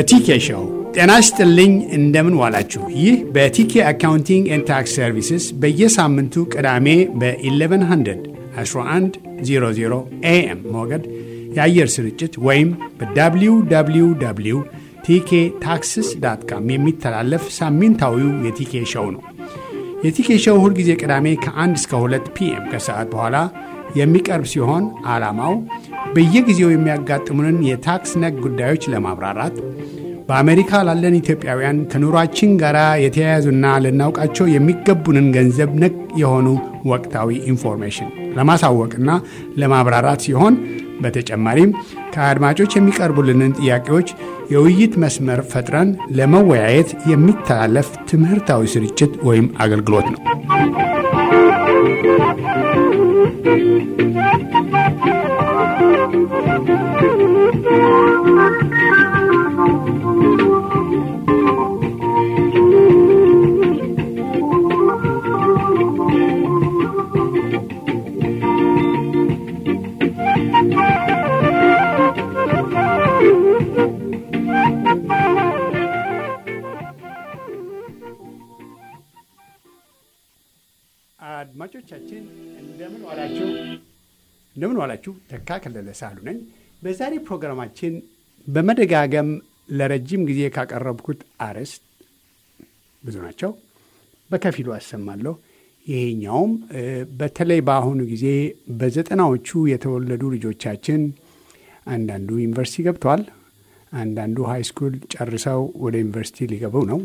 በቲኬ ሾው ጤና ይስጥልኝ። እንደምን ዋላችሁ? ይህ በቲኬ አካውንቲንግ ኤንድ ታክስ ሰርቪስስ በየሳምንቱ ቅዳሜ በ1100 1100 ኤኤም ሞገድ የአየር ስርጭት ወይም በwww ቲኬ ታክስስ ዳት ካም የሚተላለፍ ሳምንታዊው የቲኬ ሾው ነው። የቲኬ ሾው ሁልጊዜ ቅዳሜ ከ1 እስከ 2 ፒኤም ከሰዓት በኋላ የሚቀርብ ሲሆን ዓላማው በየጊዜው የሚያጋጥሙንን የታክስ ነክ ጉዳዮች ለማብራራት በአሜሪካ ላለን ኢትዮጵያውያን ከኑሯችን ጋር የተያያዙና ልናውቃቸው የሚገቡንን ገንዘብ ነክ የሆኑ ወቅታዊ ኢንፎርሜሽን ለማሳወቅና ለማብራራት ሲሆን በተጨማሪም ከአድማጮች የሚቀርቡልንን ጥያቄዎች የውይይት መስመር ፈጥረን ለመወያየት የሚተላለፍ ትምህርታዊ ስርጭት ወይም አገልግሎት ነው። አድማጮቻችን እንደምን ዋላችሁ? እንደምን ዋላችሁ? ተካ ከለለ ሳሉ ነኝ። በዛሬ ፕሮግራማችን በመደጋገም ለረጅም ጊዜ ካቀረብኩት አርዕስት ብዙ ናቸው፣ በከፊሉ አሰማለሁ። ይሄኛውም በተለይ በአሁኑ ጊዜ በዘጠናዎቹ የተወለዱ ልጆቻችን አንዳንዱ ዩኒቨርሲቲ ገብተዋል፣ አንዳንዱ ሃይ ስኩል ጨርሰው ወደ ዩኒቨርሲቲ ሊገቡ ነው።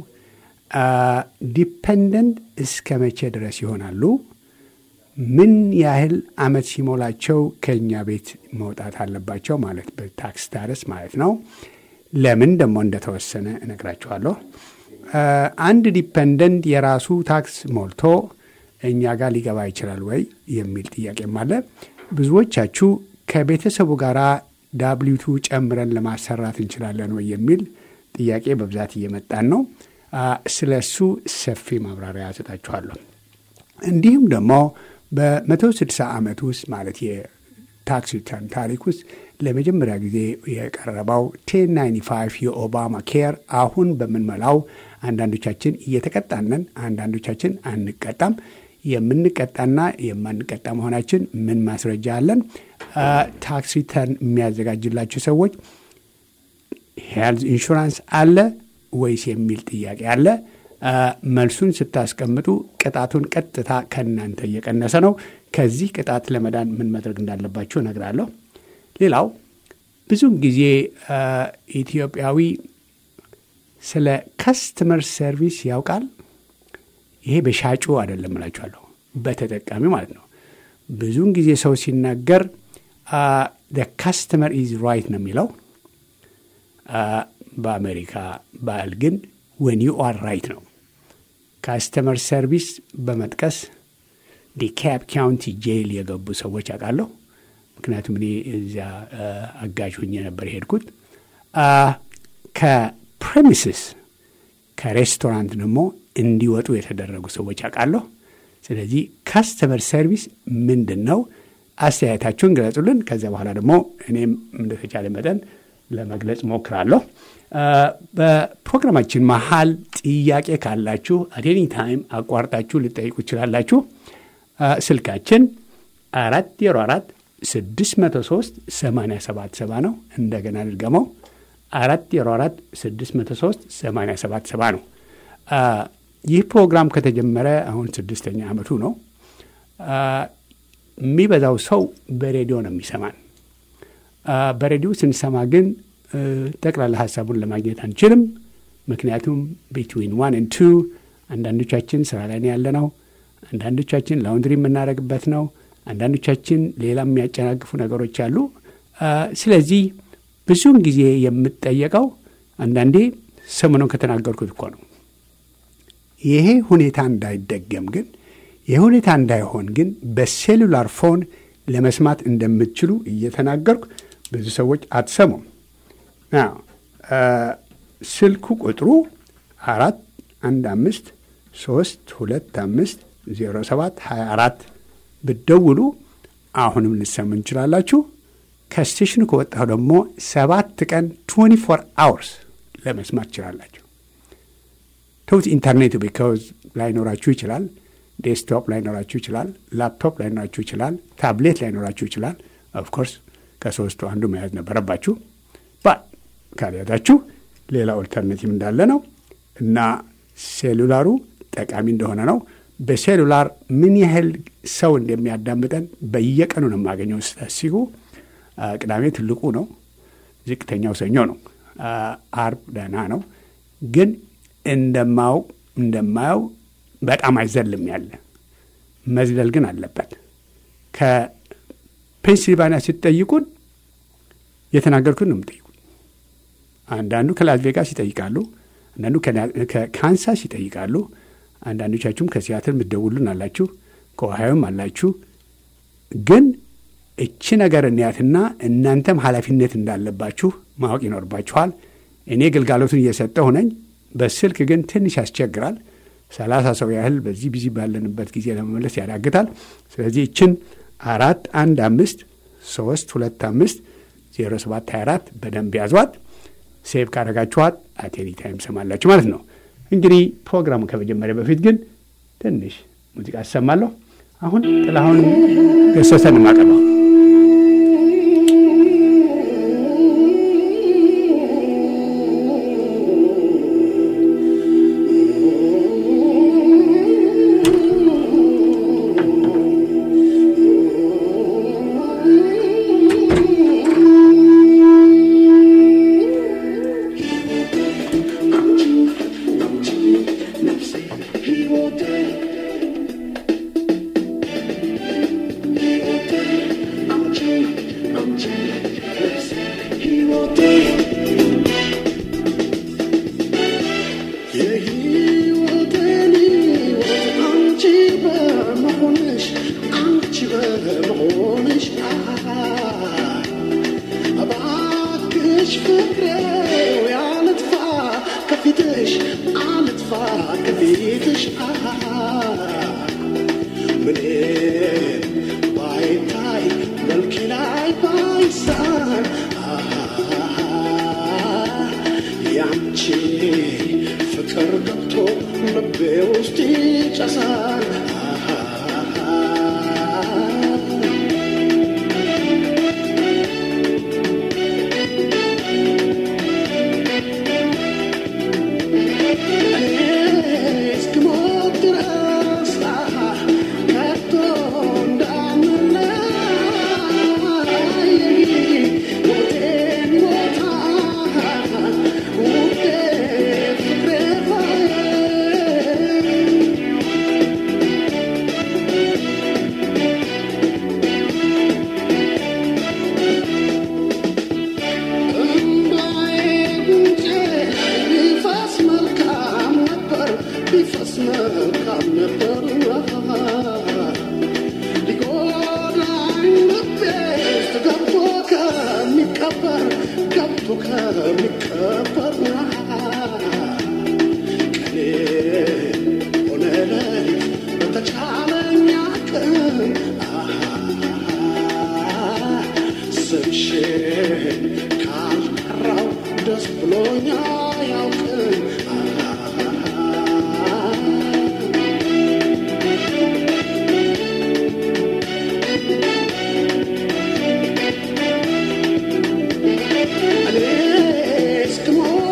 ዲፐንደንት እስከ መቼ ድረስ ይሆናሉ? ምን ያህል አመት ሲሞላቸው ከእኛ ቤት መውጣት አለባቸው? ማለት በታክስ ስታተስ ማለት ነው። ለምን ደግሞ እንደተወሰነ እነግራችኋለሁ። አንድ ዲፐንደንት የራሱ ታክስ ሞልቶ እኛ ጋር ሊገባ ይችላል ወይ የሚል ጥያቄም አለ። ብዙዎቻችሁ ከቤተሰቡ ጋር ዳብሊቱ ጨምረን ለማሰራት እንችላለን ወይ የሚል ጥያቄ በብዛት እየመጣን ነው። ስለ እሱ ሰፊ ማብራሪያ ሰጣችኋለሁ። እንዲሁም ደግሞ በመቶ ስድሳ ዓመት ውስጥ ማለት የታክስ ሪተርን ታሪክ ውስጥ ለመጀመሪያ ጊዜ የቀረበው ቴን ናይንቲ ፋይቭ የኦባማ ኬር አሁን በምንመላው አንዳንዶቻችን እየተቀጣነን፣ አንዳንዶቻችን አንቀጣም። የምንቀጣና የማንቀጣ መሆናችን ምን ማስረጃ አለን? ታክስ ሪተርን የሚያዘጋጅላቸው ሰዎች ሄልዝ ኢንሹራንስ አለ ወይስ የሚል ጥያቄ አለ። መልሱን ስታስቀምጡ ቅጣቱን ቀጥታ ከእናንተ እየቀነሰ ነው። ከዚህ ቅጣት ለመዳን ምን ማድረግ እንዳለባችሁ እነግራለሁ። ሌላው ብዙውን ጊዜ ኢትዮጵያዊ ስለ ከስተመር ሰርቪስ ያውቃል። ይሄ በሻጩ አይደለም እላችኋለሁ፣ በተጠቃሚ ማለት ነው። ብዙውን ጊዜ ሰው ሲናገር ከስተመር ኢዝ ራይት ነው የሚለው በአሜሪካ ባህል ግን ወን ዩ አር ራይት ነው። ካስተመር ሰርቪስ በመጥቀስ ዲካፕ ካውንቲ ጄል የገቡ ሰዎች አውቃለሁ። ምክንያቱም እኔ እዚያ አጋዥ ሁኜ ነበር የሄድኩት። ከፕሬሚስስ ከሬስቶራንት ደግሞ እንዲወጡ የተደረጉ ሰዎች አውቃለሁ። ስለዚህ ካስተመር ሰርቪስ ምንድን ነው? አስተያየታችሁን ገለጹልን። ከዚያ በኋላ ደግሞ እኔም እንደተቻለ መጠን ለመግለጽ ሞክራለሁ። በፕሮግራማችን መሀል ጥያቄ ካላችሁ አቴኒ ታይም አቋርጣችሁ ልጠይቁ ይችላላችሁ። ስልካችን አራት ዜሮ አራት ስድስት መቶ ሶስት ሰማንያ ሰባት ሰባ ነው። እንደገና ልድገመው፣ አራት ዜሮ አራት ስድስት መቶ ሶስት ሰማንያ ሰባት ሰባ ነው። ይህ ፕሮግራም ከተጀመረ አሁን ስድስተኛ ዓመቱ ነው። የሚበዛው ሰው በሬዲዮ ነው የሚሰማን። በሬዲዮ ስንሰማ ግን ጠቅላላ ሀሳቡን ለማግኘት አንችልም። ምክንያቱም ቢትዊን ዋን ኤንድ ቱ አንዳንዶቻችን ስራ ላይ ያለ ነው፣ አንዳንዶቻችን ላውንድሪ የምናደርግበት ነው፣ አንዳንዶቻችን ሌላ የሚያጨናግፉ ነገሮች አሉ። ስለዚህ ብዙውን ጊዜ የምጠየቀው አንዳንዴ ሰሞኑን ከተናገርኩት እኮ ነው። ይሄ ሁኔታ እንዳይደገም ግን ይህ ሁኔታ እንዳይሆን ግን በሴሉላር ፎን ለመስማት እንደምትችሉ እየተናገርኩ ብዙ ሰዎች አትሰሙም። ስልኩ ቁጥሩ አራት አንድ አምስት ሶስት ሁለት አምስት ዜሮ ሰባት ሀያ አራት ብትደውሉ አሁንም ልሰሙ እንችላላችሁ። ከስቴሽኑ ከወጣሁ ደግሞ ሰባት ቀን 24 አወርስ ለመስማት ትችላላችሁ። ተውት ኢንተርኔቱ ቢካዝ ላይኖራችሁ ይችላል። ዴስክቶፕ ላይኖራችሁ ይችላል። ላፕቶፕ ላይኖራችሁ ይችላል። ታብሌት ላይኖራችሁ ይችላል። ኦፍኮርስ ከሶስቱ አንዱ መያዝ ነበረባችሁ። ባ ካልያዛችሁ ሌላ ኦልተርኔቲቭ እንዳለ ነው እና ሴሉላሩ ጠቃሚ እንደሆነ ነው። በሴሉላር ምን ያህል ሰው እንደሚያዳምጠን በየቀኑ ነው የማገኘው ስታሲጉ። ቅዳሜ ትልቁ ነው፣ ዝቅተኛው ሰኞ ነው፣ አርብ ደህና ነው። ግን እንደማው እንደማየው በጣም አይዘልም ያለ መዝለል ግን አለበት። ከፔንሲልቫኒያ ስትጠይቁን የተናገርኩት ነው የምጠይቁን። አንዳንዱ ከላስ ቬጋስ ይጠይቃሉ፣ አንዳንዱ ከካንሳስ ይጠይቃሉ። አንዳንዶቻችሁም ከሲያትል የምትደውሉን አላችሁ፣ ከኦሃዮም አላችሁ። ግን እቺ ነገር እንያትና እናንተም ኃላፊነት እንዳለባችሁ ማወቅ ይኖርባችኋል። እኔ ግልጋሎቱን እየሰጠሁ ነኝ። በስልክ ግን ትንሽ ያስቸግራል። ሰላሳ ሰው ያህል በዚህ ቢዚ ባለንበት ጊዜ ለመመለስ ያዳግታል። ስለዚህ እችን አራት አንድ አምስት ሶስት ሁለት አምስት ዜሮ ሰባት ሀያ አራት በደንብ ያዟት። ሴቭ ካረጋችኋት አቴኒ ታይም ሰማላችሁ ማለት ነው። እንግዲህ ፕሮግራሙ ከመጀመሪያ በፊት ግን ትንሽ ሙዚቃ አሰማለሁ። አሁን ጥላሁን ገሰሰን የማቀርበው Come on.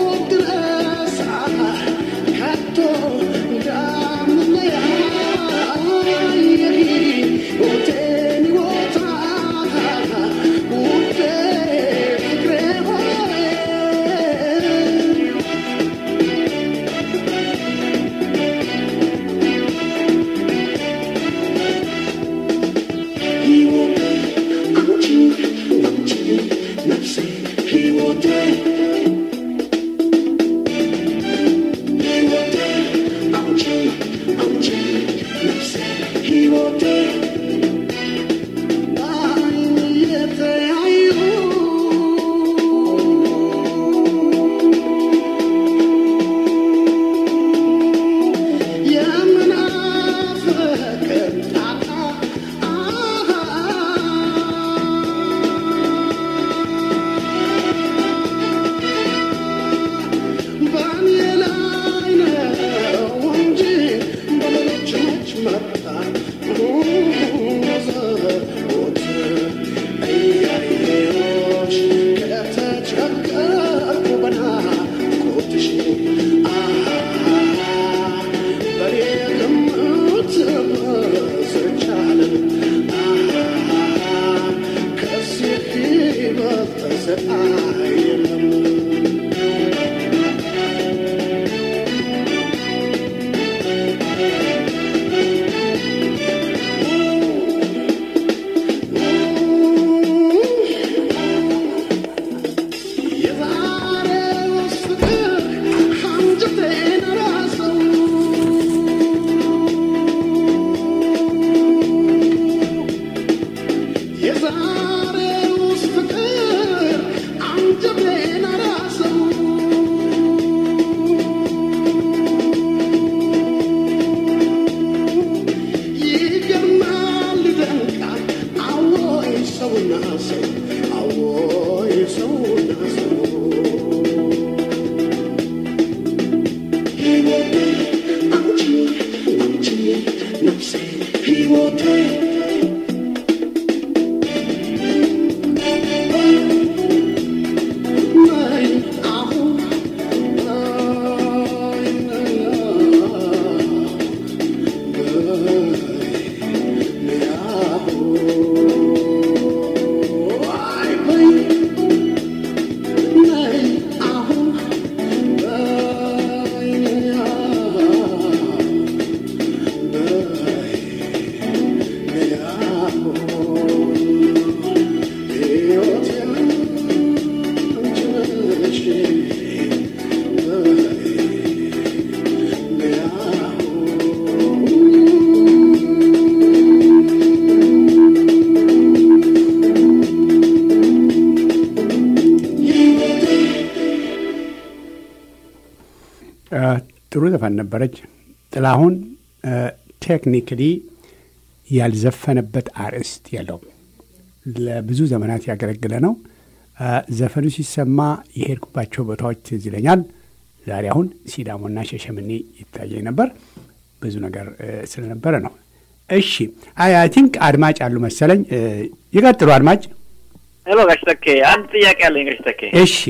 ጥሩ ዘፈን ነበረች። ጥላሁን ቴክኒክሊ ያልዘፈነበት አርዕስት የለውም። ለብዙ ዘመናት ያገለግለ ነው። ዘፈኑ ሲሰማ የሄድኩባቸው ቦታዎች ትዝ ይለኛል። ዛሬ አሁን ሲዳሞና ሸሸምኔ ይታየኝ ነበር። ብዙ ነገር ስለነበረ ነው። እሺ አይ አይ ቲንክ አድማጭ አሉ መሰለኝ። ይቀጥሉ አድማጭ። ሄሎ ጋሽ ተኬ፣ አንድ ጥያቄ አለኝ ጋሽ ተኬ። እሺ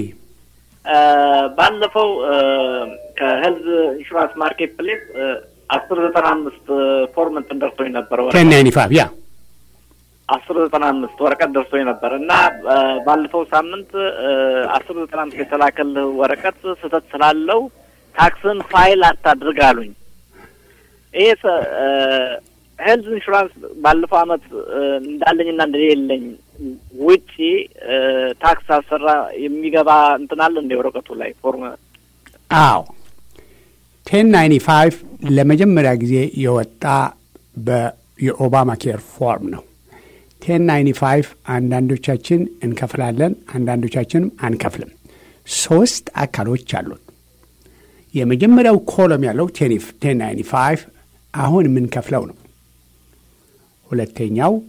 ባለፈው ከሄልዝ ኢንሹራንስ ማርኬት ፕሌስ አስር ዘጠና አምስት ፎርም እንትን ደርሶኝ ነበር ቴን ናይንቲ ፋይቭ ያ አስር ዘጠና አምስት ወረቀት ደርሶኝ ነበር እና ባለፈው ሳምንት አስር ዘጠና አምስት የተላከልህ ወረቀት ስህተት ስላለው ታክስን ፋይል አታድርግ አሉኝ። ይሄ ሄልዝ ኢንሹራንስ ባለፈው አመት እንዳለኝና እንደሌለኝ ውጪ ታክስ አሰራ የሚገባ እንትን አለ እንደ ወረቀቱ ላይ ፎርም? አዎ ቴን ናይንቲ ፋይቭ ለመጀመሪያ ጊዜ የወጣ የኦባማ ኬር ፎርም ነው። ቴን ናይንቲ ፋይቭ አንዳንዶቻችን እንከፍላለን፣ አንዳንዶቻችንም አንከፍልም። ሶስት አካሎች አሉት። የመጀመሪያው ኮለም ያለው ቴን ናይንቲ ፋይቭ አሁን የምንከፍለው ነው። ሁለተኛው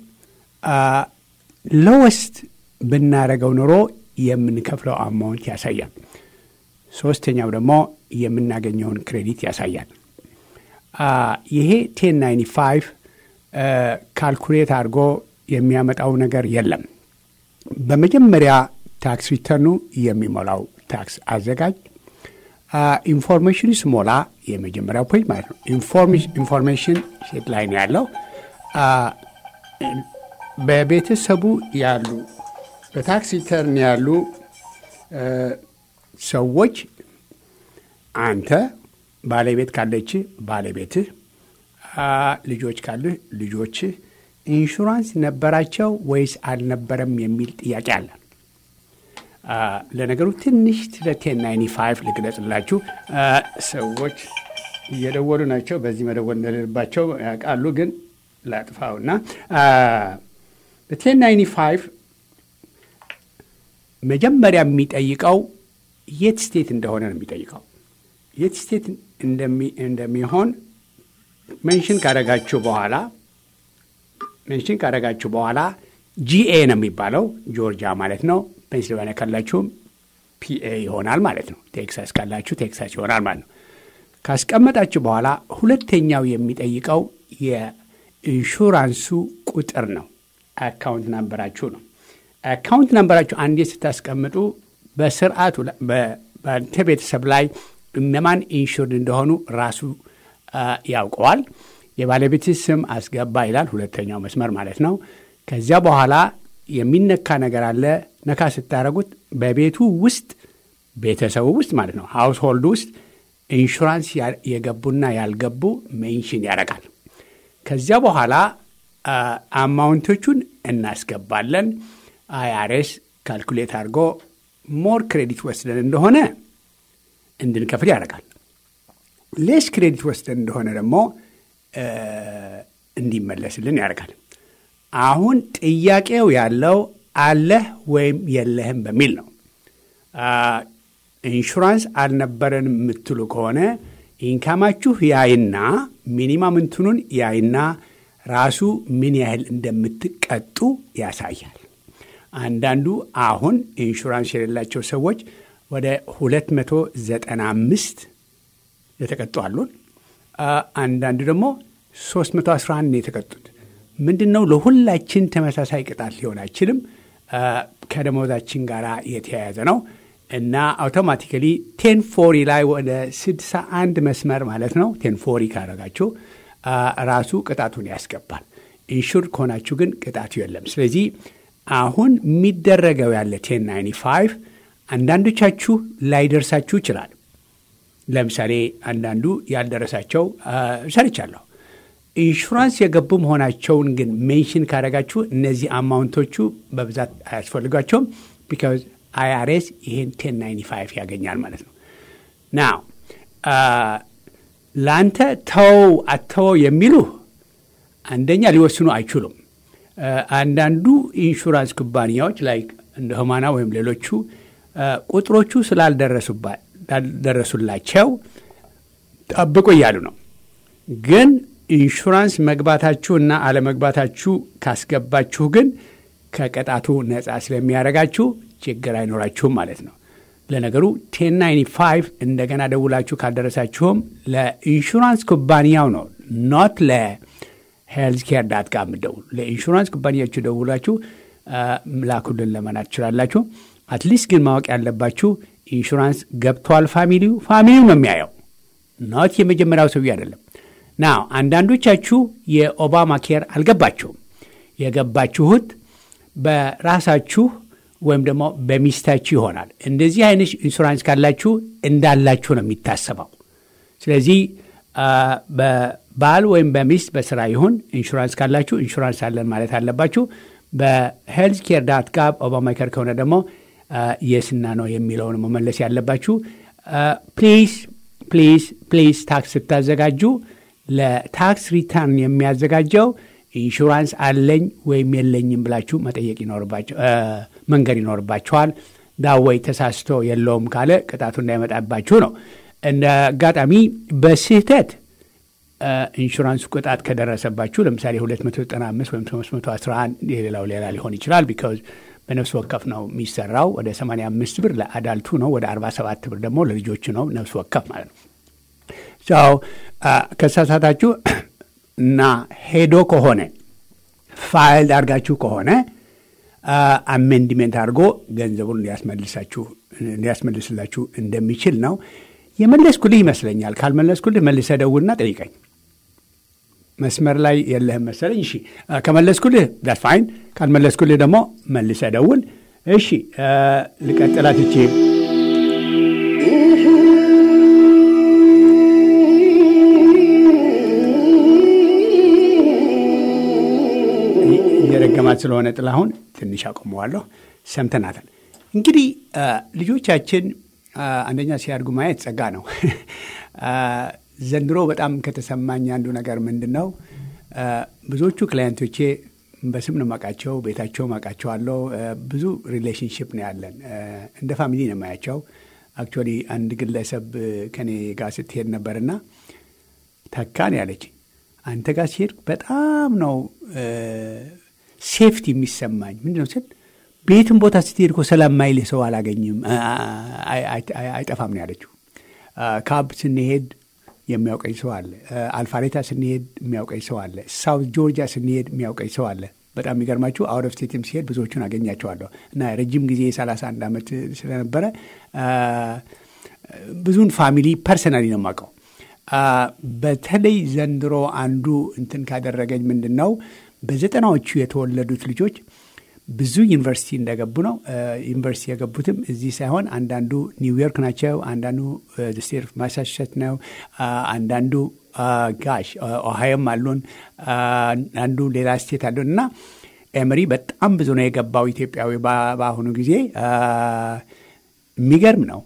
ሎወስት ብናረገው ኑሮ የምንከፍለው አማውንት ያሳያል። ሶስተኛው ደግሞ የምናገኘውን ክሬዲት ያሳያል። ይሄ ቴን ናይንቲ ፋይቭ ካልኩሌት አድርጎ የሚያመጣው ነገር የለም። በመጀመሪያ ታክስ ሪተርኑ የሚሞላው ታክስ አዘጋጅ ኢንፎርሜሽኑ ስሞላ የመጀመሪያው ፔጅ ማለት ነው። ኢንፎርሜሽን ሴት ላይ ነው ያለው። በቤተሰቡ ያሉ በታክስ ሪተርን ያሉ ሰዎች አንተ ባለቤት ካለች ባለቤትህ፣ ልጆች ካሉህ ልጆችህ ኢንሹራንስ ነበራቸው ወይስ አልነበረም የሚል ጥያቄ አለ። ለነገሩ ትንሽ ስለ ቴን ናይንቲ ፋይቭ ልግለጽላችሁ። ሰዎች እየደወሉ ናቸው። በዚህ መደወል እንደሌለባቸው ያውቃሉ፣ ግን ላጥፋውና በቴን ናይንቲ ፋይቭ መጀመሪያ የሚጠይቀው የት ስቴት እንደሆነ ነው የሚጠይቀው። የት ስቴት እንደሚሆን ሜንሽን ካደረጋችሁ በኋላ ሜንሽን ካደረጋችሁ በኋላ ጂኤ ነው የሚባለው ጆርጂያ ማለት ነው። ፔንሲልቫኒያ ካላችሁም ፒኤ ይሆናል ማለት ነው። ቴክሳስ ካላችሁ ቴክሳስ ይሆናል ማለት ነው። ካስቀመጣችሁ በኋላ ሁለተኛው የሚጠይቀው የኢንሹራንሱ ቁጥር ነው። አካውንት ናምበራችሁ ነው። አካውንት ናምበራችሁ አንዴ ስታስቀምጡ በስርዓቱ በአንተ ቤተሰብ ላይ እነማን ኢንሹርድ እንደሆኑ ራሱ ያውቀዋል። የባለቤት ስም አስገባ ይላል፣ ሁለተኛው መስመር ማለት ነው። ከዚያ በኋላ የሚነካ ነገር አለ። ነካ ስታደረጉት በቤቱ ውስጥ ቤተሰቡ ውስጥ ማለት ነው ሃውስ ሆልድ ውስጥ ኢንሹራንስ የገቡና ያልገቡ ሜንሽን ያደርጋል። ከዚያ በኋላ አማውንቶቹን እናስገባለን። አይአርኤስ ካልኩሌት አድርጎ ሞር ክሬዲት ወስደን እንደሆነ እንድንከፍል ያደርጋል። ሌስ ክሬዲት ወስደን እንደሆነ ደግሞ እንዲመለስልን ያደርጋል። አሁን ጥያቄው ያለው አለህ ወይም የለህም በሚል ነው። ኢንሹራንስ አልነበረንም የምትሉ ከሆነ ኢንካማችሁ ያይና ሚኒማም እንትኑን ያይና ራሱ ምን ያህል እንደምትቀጡ ያሳያል። አንዳንዱ አሁን ኢንሹራንስ የሌላቸው ሰዎች ወደ 295 የተቀጡ አሉን። አንዳንዱ ደግሞ 311 ነው የተቀጡት። ምንድን ነው ለሁላችን ተመሳሳይ ቅጣት ሊሆን አይችልም። ከደሞዛችን ጋር የተያያዘ ነው እና አውቶማቲካሊ ቴን ፎሪ ላይ ወደ 61 መስመር ማለት ነው ቴን ፎሪ ካረጋችሁ ራሱ ቅጣቱን ያስገባል። ኢንሹር ከሆናችሁ ግን ቅጣቱ የለም። ስለዚህ አሁን የሚደረገው ያለ ቴን ናይንቲ ፋይቭ አንዳንዶቻችሁ ላይደርሳችሁ ይችላል። ለምሳሌ አንዳንዱ ያልደረሳቸው ሰርቻለሁ። ኢንሹራንስ የገቡ መሆናቸውን ግን ሜንሽን ካደረጋችሁ እነዚህ አማውንቶቹ በብዛት አያስፈልጓቸውም። ቢካዝ አይአርኤስ ይሄን ቴን ናይንቲ ፋይቭ ያገኛል ማለት ነው። ናው ለአንተ ተወው አተወው የሚሉ አንደኛ ሊወስኑ አይችሉም። አንዳንዱ ኢንሹራንስ ኩባንያዎች ላይ እንደ ህማና ወይም ሌሎቹ ቁጥሮቹ ስላልደረሱላቸው ጠብቁ እያሉ ነው። ግን ኢንሹራንስ መግባታችሁ እና አለመግባታችሁ ካስገባችሁ ግን ከቅጣቱ ነጻ ስለሚያደርጋችሁ ችግር አይኖራችሁም ማለት ነው። ለነገሩ ቴን ናይንቲ ፋይቭ እንደገና ደውላችሁ ካልደረሳችሁም ለኢንሹራንስ ኩባንያው ነው ኖት ለሄልዝ ኬር ዳት ጋር የምትደውሉ ለኢንሹራንስ ኩባንያችሁ ደውላችሁ ላኩልን ለመናት ትችላላችሁ። አትሊስት ግን ማወቅ ያለባችሁ ኢንሹራንስ ገብቷል ፋሚሊው ፋሚሊው ነው የሚያየው ኖት የመጀመሪያው ሰውዬ አይደለም። ናው አንዳንዶቻችሁ የኦባማ ኬር አልገባችሁም። የገባችሁት በራሳችሁ ወይም ደግሞ በሚስታችሁ ይሆናል። እንደዚህ አይነት ኢንሹራንስ ካላችሁ እንዳላችሁ ነው የሚታሰበው። ስለዚህ በባል ወይም በሚስት በስራ ይሁን ኢንሹራንስ ካላችሁ ኢንሹራንስ አለን ማለት አለባችሁ። በሄልዝ ኬር ዳት ጋብ ኦባማ ኬር ከሆነ ደግሞ የስና ነው የሚለውን መመለስ ያለባችሁ። ፕሊዝ ፕሊዝ ፕሊዝ ታክስ ስታዘጋጁ ለታክስ ሪተርን የሚያዘጋጀው ኢንሹራንስ አለኝ ወይም የለኝም ብላችሁ መጠየቅ ይኖርባቸው መንገድ ይኖርባችኋል። ዳወይ ተሳስቶ የለውም ካለ ቅጣቱ እንዳይመጣባችሁ ነው። እንደ አጋጣሚ በስህተት ኢንሹራንሱ ቅጣት ከደረሰባችሁ ለምሳሌ 295 ወይም 311 የሌላው ሌላ ሊሆን ይችላል። ቢካዝ በነፍስ ወከፍ ነው የሚሰራው። ወደ 85 ብር ለአዳልቱ ነው፣ ወደ 47 ብር ደግሞ ለልጆቹ ነው። ነፍስ ወከፍ ማለት ነው። ው ከሳሳታችሁ እና ሄዶ ከሆነ ፋይል አድርጋችሁ ከሆነ አሜንድሜንት አድርጎ ገንዘቡን ሊያስመልስላችሁ እንደሚችል ነው። የመለስኩልህ ይመስለኛል። ካልመለስኩልህ መልሰህ ደውልና ጠይቀኝ። መስመር ላይ የለህም መሰለኝ። እሺ ከመለስኩልህ ዳት ፋይን፣ ካልመለስኩልህ ደግሞ መልሰህ ደውል። እሺ ልቀጥላት እቺ እየረገማት ስለሆነ ጥላሁን ትንሽ አቆመዋለሁ። ሰምተናታል። እንግዲህ ልጆቻችን አንደኛ ሲያድጉ ማየት ጸጋ ነው። ዘንድሮ በጣም ከተሰማኝ አንዱ ነገር ምንድን ነው፣ ብዙዎቹ ክላየንቶቼ በስም ነው የማውቃቸው፣ ቤታቸው አውቃቸዋለሁ። ብዙ ሪሌሽንሽፕ ነው ያለን፣ እንደ ፋሚሊ ነው የማያቸው። አክቹዋሊ አንድ ግለሰብ ከኔ ጋር ስትሄድ ነበርና ተካን ያለች አንተ ጋር ሲሄድ በጣም ነው ሴፍቲ የሚሰማኝ። ምንድን ነው ስል ቤትን ቦታ ስትሄድ እኮ ሰላም ማይልህ ሰው አላገኝም፣ አይጠፋም ነው ያለችው። ካብ ስንሄድ የሚያውቀኝ ሰው አለ። አልፋሬታ ስንሄድ የሚያውቀኝ ሰው አለ። ሳውት ጆርጂያ ስንሄድ የሚያውቀኝ ሰው አለ። በጣም የሚገርማችሁ አውት ኦፍ ስቴትም ሲሄድ ብዙዎቹን አገኛቸዋለሁ እና ረጅም ጊዜ የሰላሳ አንድ ዓመት ስለነበረ ብዙን ፋሚሊ ፐርሰናሊ ነው የማውቀው። በተለይ ዘንድሮ አንዱ እንትን ካደረገኝ ምንድን ነው በዘጠናዎቹ የተወለዱት ልጆች ብዙ ዩኒቨርሲቲ እንደገቡ ነው። ዩኒቨርሲቲ የገቡትም እዚህ ሳይሆን አንዳንዱ ኒውዮርክ ናቸው፣ አንዳንዱ ስቴት ኦፍ ማሳቹሴት ነው፣ አንዳንዱ ጋሽ ኦሃዮም አሉን፣ አንዱ ሌላ ስቴት አሉን እና ኤምሪ በጣም ብዙ ነው የገባው ኢትዮጵያዊ በአሁኑ ጊዜ የሚገርም ነው።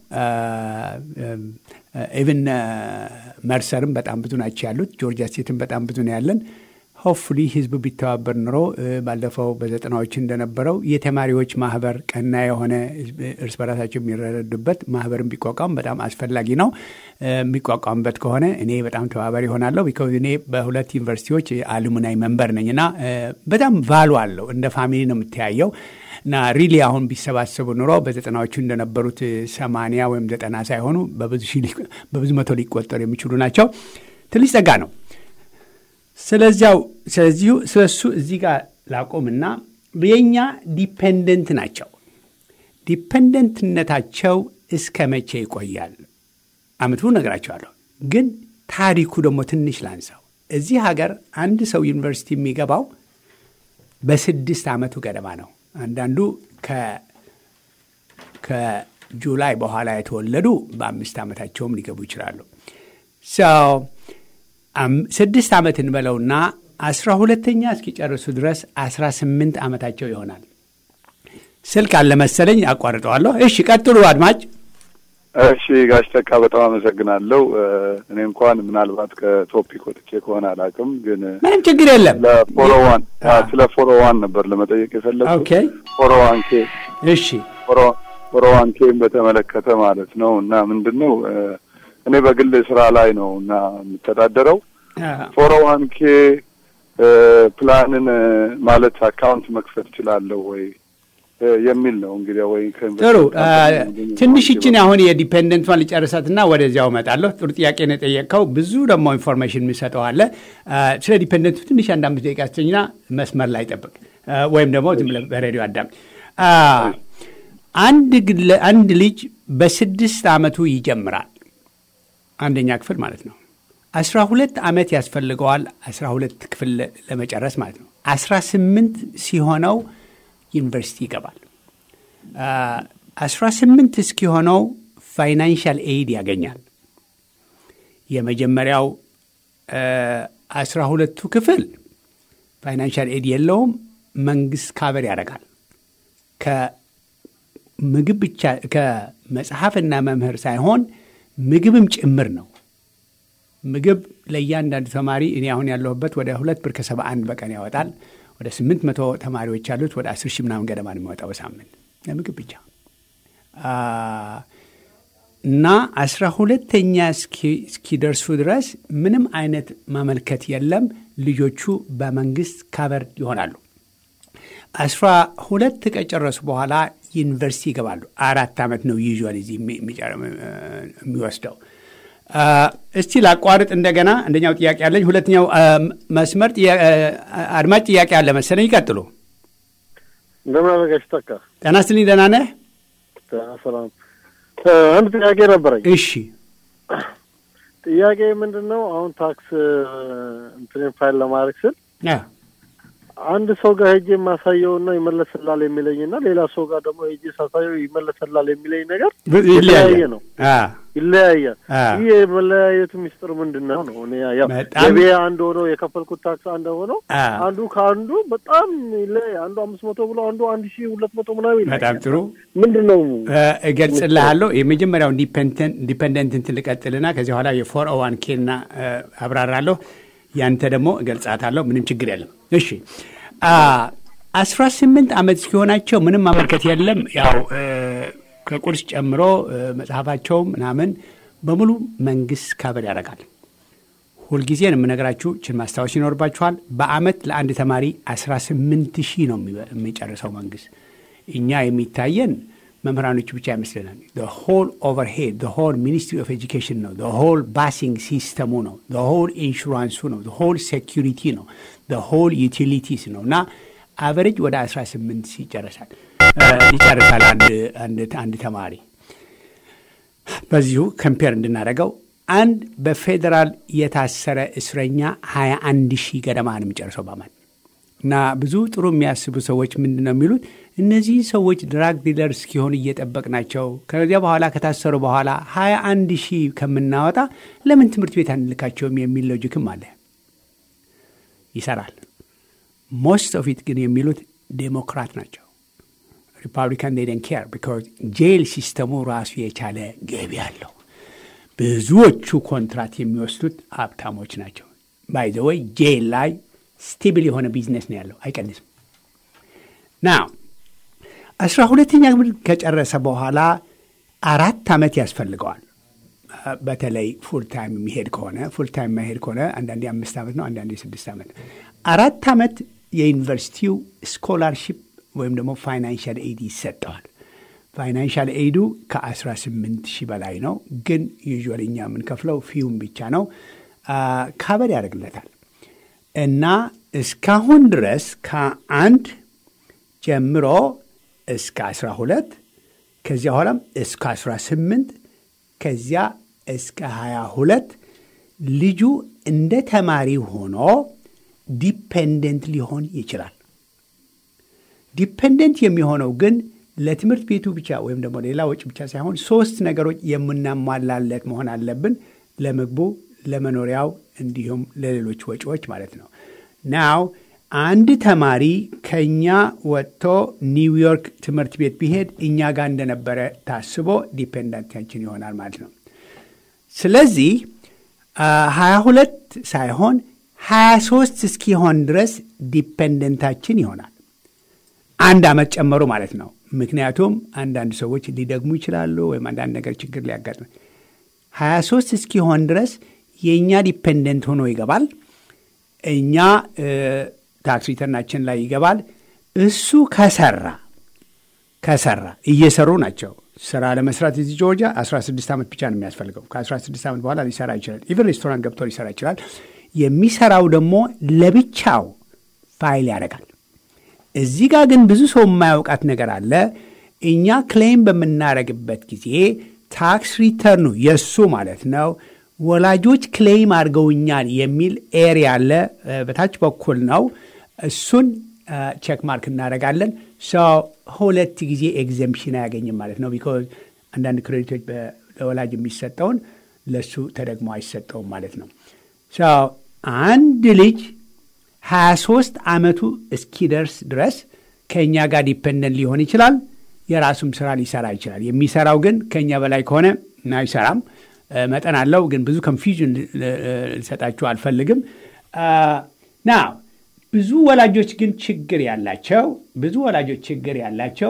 ኢቭን መርሰርም በጣም ብዙ ናቸው ያሉት። ጆርጂያ ስቴትም በጣም ብዙ ነው ያለን። ሆፕፉሊ ህዝቡ ቢተባበር ኑሮ ባለፈው በዘጠናዎች እንደነበረው የተማሪዎች ማህበር ቀና የሆነ እርስ በራሳቸው የሚረዱበት ማህበርን ቢቋቋም በጣም አስፈላጊ ነው። የሚቋቋምበት ከሆነ እኔ በጣም ተባባሪ ይሆናለሁ። ቢካዝ እኔ በሁለት ዩኒቨርሲቲዎች አሉሙናይ መንበር ነኝ እና በጣም ቫሉ አለው። እንደ ፋሚሊ ነው የምተያየው እና ሪሊ አሁን ቢሰባሰቡ ኑሮ በዘጠናዎቹ እንደነበሩት ሰማንያ ወይም ዘጠና ሳይሆኑ በብዙ መቶ ሊቆጠሩ የሚችሉ ናቸው። ትንሽ ጸጋ ነው። ስለዚያው ስለዚሁ ስለሱ እዚህ ጋር ላቆምና የኛ ዲፔንደንት ናቸው። ዲፔንደንትነታቸው እስከ መቼ ይቆያል? አመቱ ነግራቸዋለሁ። ግን ታሪኩ ደግሞ ትንሽ ላንሳው። እዚህ ሀገር አንድ ሰው ዩኒቨርሲቲ የሚገባው በስድስት ዓመቱ ገደማ ነው። አንዳንዱ ከጁላይ በኋላ የተወለዱ በአምስት ዓመታቸውም ሊገቡ ይችላሉ። ስድስት ዓመት እንበለውና አስራ ሁለተኛ እስኪጨርሱ ድረስ አስራ ስምንት ዓመታቸው ይሆናል። ስልክ አለ መሰለኝ፣ አቋርጠዋለሁ። እሺ ቀጥሉ አድማጭ። እሺ ጋሽ ተካ በጣም አመሰግናለሁ። እኔ እንኳን ምናልባት ከቶፒክ ወጥቼ ከሆነ አላውቅም፣ ግን ምንም ችግር የለም። ለፎሮዋን ስለ ፎሮዋን ነበር ለመጠየቅ የፈለግኩት። ኦኬ ፎሮዋን ኬ እሺ ፎሮዋን ኬን በተመለከተ ማለት ነው እና ምንድን ነው እኔ በግል ስራ ላይ ነው እና የምተዳደረው ፎር ዋን ኬ ፕላንን ማለት አካውንት መክፈት እችላለሁ ወይ የሚል ነው እንግዲህ ወይ ጥሩ ትንሽ ይችን አሁን የዲፔንደንቷን ልጨርሳትና ወደዚያው እመጣለሁ። ጥሩ ጥያቄ ነው የጠየቅከው። ብዙ ደግሞ ኢንፎርሜሽን የሚሰጠው አለ። ስለ ዲፔንደንቱ ትንሽ አንድ አምስት ደቂቃ ስተኝና መስመር ላይ ጠብቅ፣ ወይም ደግሞ ዝም ብለህ በሬዲዮ አዳም። አንድ ልጅ በስድስት ዓመቱ ይጀምራል፣ አንደኛ ክፍል ማለት ነው። አስራ ሁለት ዓመት ያስፈልገዋል አስራ ሁለት ክፍል ለመጨረስ ማለት ነው። አስራ ስምንት ሲሆነው ዩኒቨርሲቲ ይገባል። አስራ ስምንት እስኪሆነው ፋይናንሻል ኤይድ ያገኛል። የመጀመሪያው አስራ ሁለቱ ክፍል ፋይናንሻል ኤድ የለውም። መንግስት ካበር ያደርጋል። ከምግብ ብቻ ከመጽሐፍና መምህር ሳይሆን ምግብም ጭምር ነው። ምግብ ለእያንዳንዱ ተማሪ እኔ አሁን ያለሁበት ወደ ሁለት ብር ከሰባ አንድ በቀን ያወጣል። ወደ ስምንት መቶ ተማሪዎች ያሉት ወደ አስር ሺህ ምናምን ገደማ ነው የሚወጣው በሳምንት ለምግብ ብቻ እና አስራ ሁለተኛ እስኪደርሱ ድረስ ምንም አይነት ማመልከት የለም። ልጆቹ በመንግስት ካቨር ይሆናሉ። አስራ ሁለት ከጨረሱ በኋላ ዩኒቨርሲቲ ይገባሉ። አራት ዓመት ነው ዩዥዋል እዚህ የሚወስደው። እስቲ ላቋርጥ እንደገና። አንደኛው ጥያቄ አለኝ። ሁለተኛው መስመር አድማጭ ጥያቄ አለ መሰለኝ። ይቀጥሉ። እንደምን አደረጋችሁ? ተካ ጤና ይስጥልኝ። ደህና ነህ? ሰላም። አንድ ጥያቄ ነበረኝ። እሺ። ጥያቄ ምንድን ነው? አሁን ታክስ እንትን ፋይል ለማድረግ ስል አንድ ሰው ጋር ሄጄ የማሳየውና ይመለስላል የሚለኝና ሌላ ሰው ጋር ደግሞ ሄጄ ሳሳየው ይመለስላል የሚለኝ ነገር የተለያየ ነው፣ ይለያያል። ይህ የመለያየቱ ሚስጥር ምንድን ነው ነው? ገቢ አንድ ሆነው የከፈልኩት ታክስ አንድ ሆነው አንዱ ከአንዱ በጣም ይለያል። አንዱ አምስት መቶ ብሎ አንዱ አንድ ሺህ ሁለት መቶ ምናምን ይለያል። በጣም ጥሩ ምንድን ነው እገልጽልሃለሁ። የመጀመሪያው ዲፐንደንት እንትን ልቀጥልና ከዚህ በኋላ የፎር ኦ ዋን ኬና አብራራለሁ። ያንተ ደግሞ እገልጻታለሁ። ምንም ችግር የለም። እሺ አስራ ስምንት ዓመት እስኪሆናቸው ምንም ማመልከት የለም። ያው ከቁርስ ጨምሮ መጽሐፋቸው ምናምን በሙሉ መንግስት ካበር ያደርጋል። ሁልጊዜ ነው የምነግራችሁ፣ ችን ማስታወስ ይኖርባችኋል። በአመት ለአንድ ተማሪ 18 ሺህ ነው የሚጨርሰው መንግስት። እኛ የሚታየን መምህራኖቹ ብቻ ይመስለናል። ሆል ኦቨርሄድ ሆል ሚኒስትሪ ኦፍ ኤጁኬሽን ነው። ሆል ባሲንግ ሲስተሙ ነው። ሆል ኢንሹራንሱ ነው። ሆል ሴኪሪቲ ነው። ሆል ዩቲሊቲስ ነው እና አቨሬጅ ወደ 18 ይጨርሳል ይጨርሳል አንድ ተማሪ። በዚሁ ከምፔር እንድናደርገው አንድ በፌዴራል የታሰረ እስረኛ 21 ሺህ ገደማ ነው የሚጨርሰው በአመት እና ብዙ ጥሩ የሚያስቡ ሰዎች ምንድን ነው የሚሉት እነዚህ ሰዎች ድራግ ዲለር እስኪሆኑ እየጠበቅናቸው ከዚያ በኋላ ከታሰሩ በኋላ ሀያ አንድ ሺህ ከምናወጣ ለምን ትምህርት ቤት አንልካቸውም የሚል ሎጂክም አለ። ይሰራል። ሞስት ኦፍ ኢት ግን የሚሉት ዴሞክራት ናቸው። ሪፐብሊካን ዴን ኬር ቢካዝ ጄል ሲስተሙ ራሱ የቻለ ገቢ አለው። ብዙዎቹ ኮንትራት የሚወስዱት ሀብታሞች ናቸው። ባይ ዘ ወይ ጄል ላይ ስቴብል የሆነ ቢዝነስ ነው ያለው፣ አይቀንስም። ናው አስራ ሁለተኛ ክፍል ከጨረሰ በኋላ አራት ዓመት ያስፈልገዋል። በተለይ ፉል ታይም የሚሄድ ከሆነ ፉል ታይም የማይሄድ ከሆነ አንዳንዴ አምስት ዓመት ነው፣ አንዳንዴ ስድስት ዓመት። አራት ዓመት የዩኒቨርሲቲው ስኮላርሺፕ ወይም ደግሞ ፋይናንሻል ኤድ ይሰጠዋል። ፋይናንሻል ኤዱ ከ18 ሺህ በላይ ነው፣ ግን ዩዥዋሊ እኛ የምንከፍለው ፊውም ብቻ ነው። ካበድ ያደርግለታል እና እስካሁን ድረስ ከአንድ ጀምሮ እስከ 12 ከዚያ በኋላም እስከ 18 ከዚያ እስከ 22 ልጁ እንደ ተማሪ ሆኖ ዲፔንደንት ሊሆን ይችላል። ዲፔንደንት የሚሆነው ግን ለትምህርት ቤቱ ብቻ ወይም ደግሞ ሌላ ወጪ ብቻ ሳይሆን ሶስት ነገሮች የምናሟላለት መሆን አለብን። ለምግቡ፣ ለመኖሪያው እንዲሁም ለሌሎች ወጪዎች ማለት ነው። ናው አንድ ተማሪ ከኛ ወጥቶ ኒውዮርክ ትምህርት ቤት ቢሄድ እኛ ጋር እንደነበረ ታስቦ ዲፔንደንታችን ይሆናል ማለት ነው። ስለዚህ ሀያ ሁለት ሳይሆን ሀያ ሶስት እስኪሆን ድረስ ዲፔንደንታችን ይሆናል። አንድ ዓመት ጨመሩ ማለት ነው። ምክንያቱም አንዳንድ ሰዎች ሊደግሙ ይችላሉ፣ ወይም አንዳንድ ነገር ችግር ሊያጋጥም 23 እስኪሆን ድረስ የእኛ ዲፔንደንት ሆኖ ይገባል። እኛ ታክስ ሪተርናችን ላይ ይገባል። እሱ ከሰራ ከሰራ እየሰሩ ናቸው። ስራ ለመስራት እዚህ ጆርጂያ 16 ዓመት ብቻ ነው የሚያስፈልገው። ከ16 ዓመት በኋላ ሊሰራ ይችላል። ኢቨን ሬስቶራንት ገብቶ ሊሰራ ይችላል። የሚሰራው ደግሞ ለብቻው ፋይል ያደርጋል። እዚህ ጋር ግን ብዙ ሰው የማያውቃት ነገር አለ። እኛ ክሌም በምናደርግበት ጊዜ ታክስ ሪተርኑ የእሱ ማለት ነው ወላጆች ክሌም አድርገውኛል የሚል ኤሪያ አለ። በታች በኩል ነው። እሱን ቼክ ማርክ እናደርጋለን። ሰው ሁለት ጊዜ ኤግዘምፕሽን አያገኝም ማለት ነው። ቢኮዝ አንዳንድ ክሬዲቶች ለወላጅ የሚሰጠውን ለእሱ ተደግሞ አይሰጠውም ማለት ነው። ሰው አንድ ልጅ 23 ዓመቱ እስኪደርስ ድረስ ከእኛ ጋር ዲፔንደንት ሊሆን ይችላል። የራሱም ስራ ሊሰራ ይችላል። የሚሰራው ግን ከእኛ በላይ ከሆነ አይሰራም። መጠን አለው። ግን ብዙ ኮንፊዥን ልሰጣችሁ አልፈልግም። ና ብዙ ወላጆች ግን ችግር ያላቸው ብዙ ወላጆች ችግር ያላቸው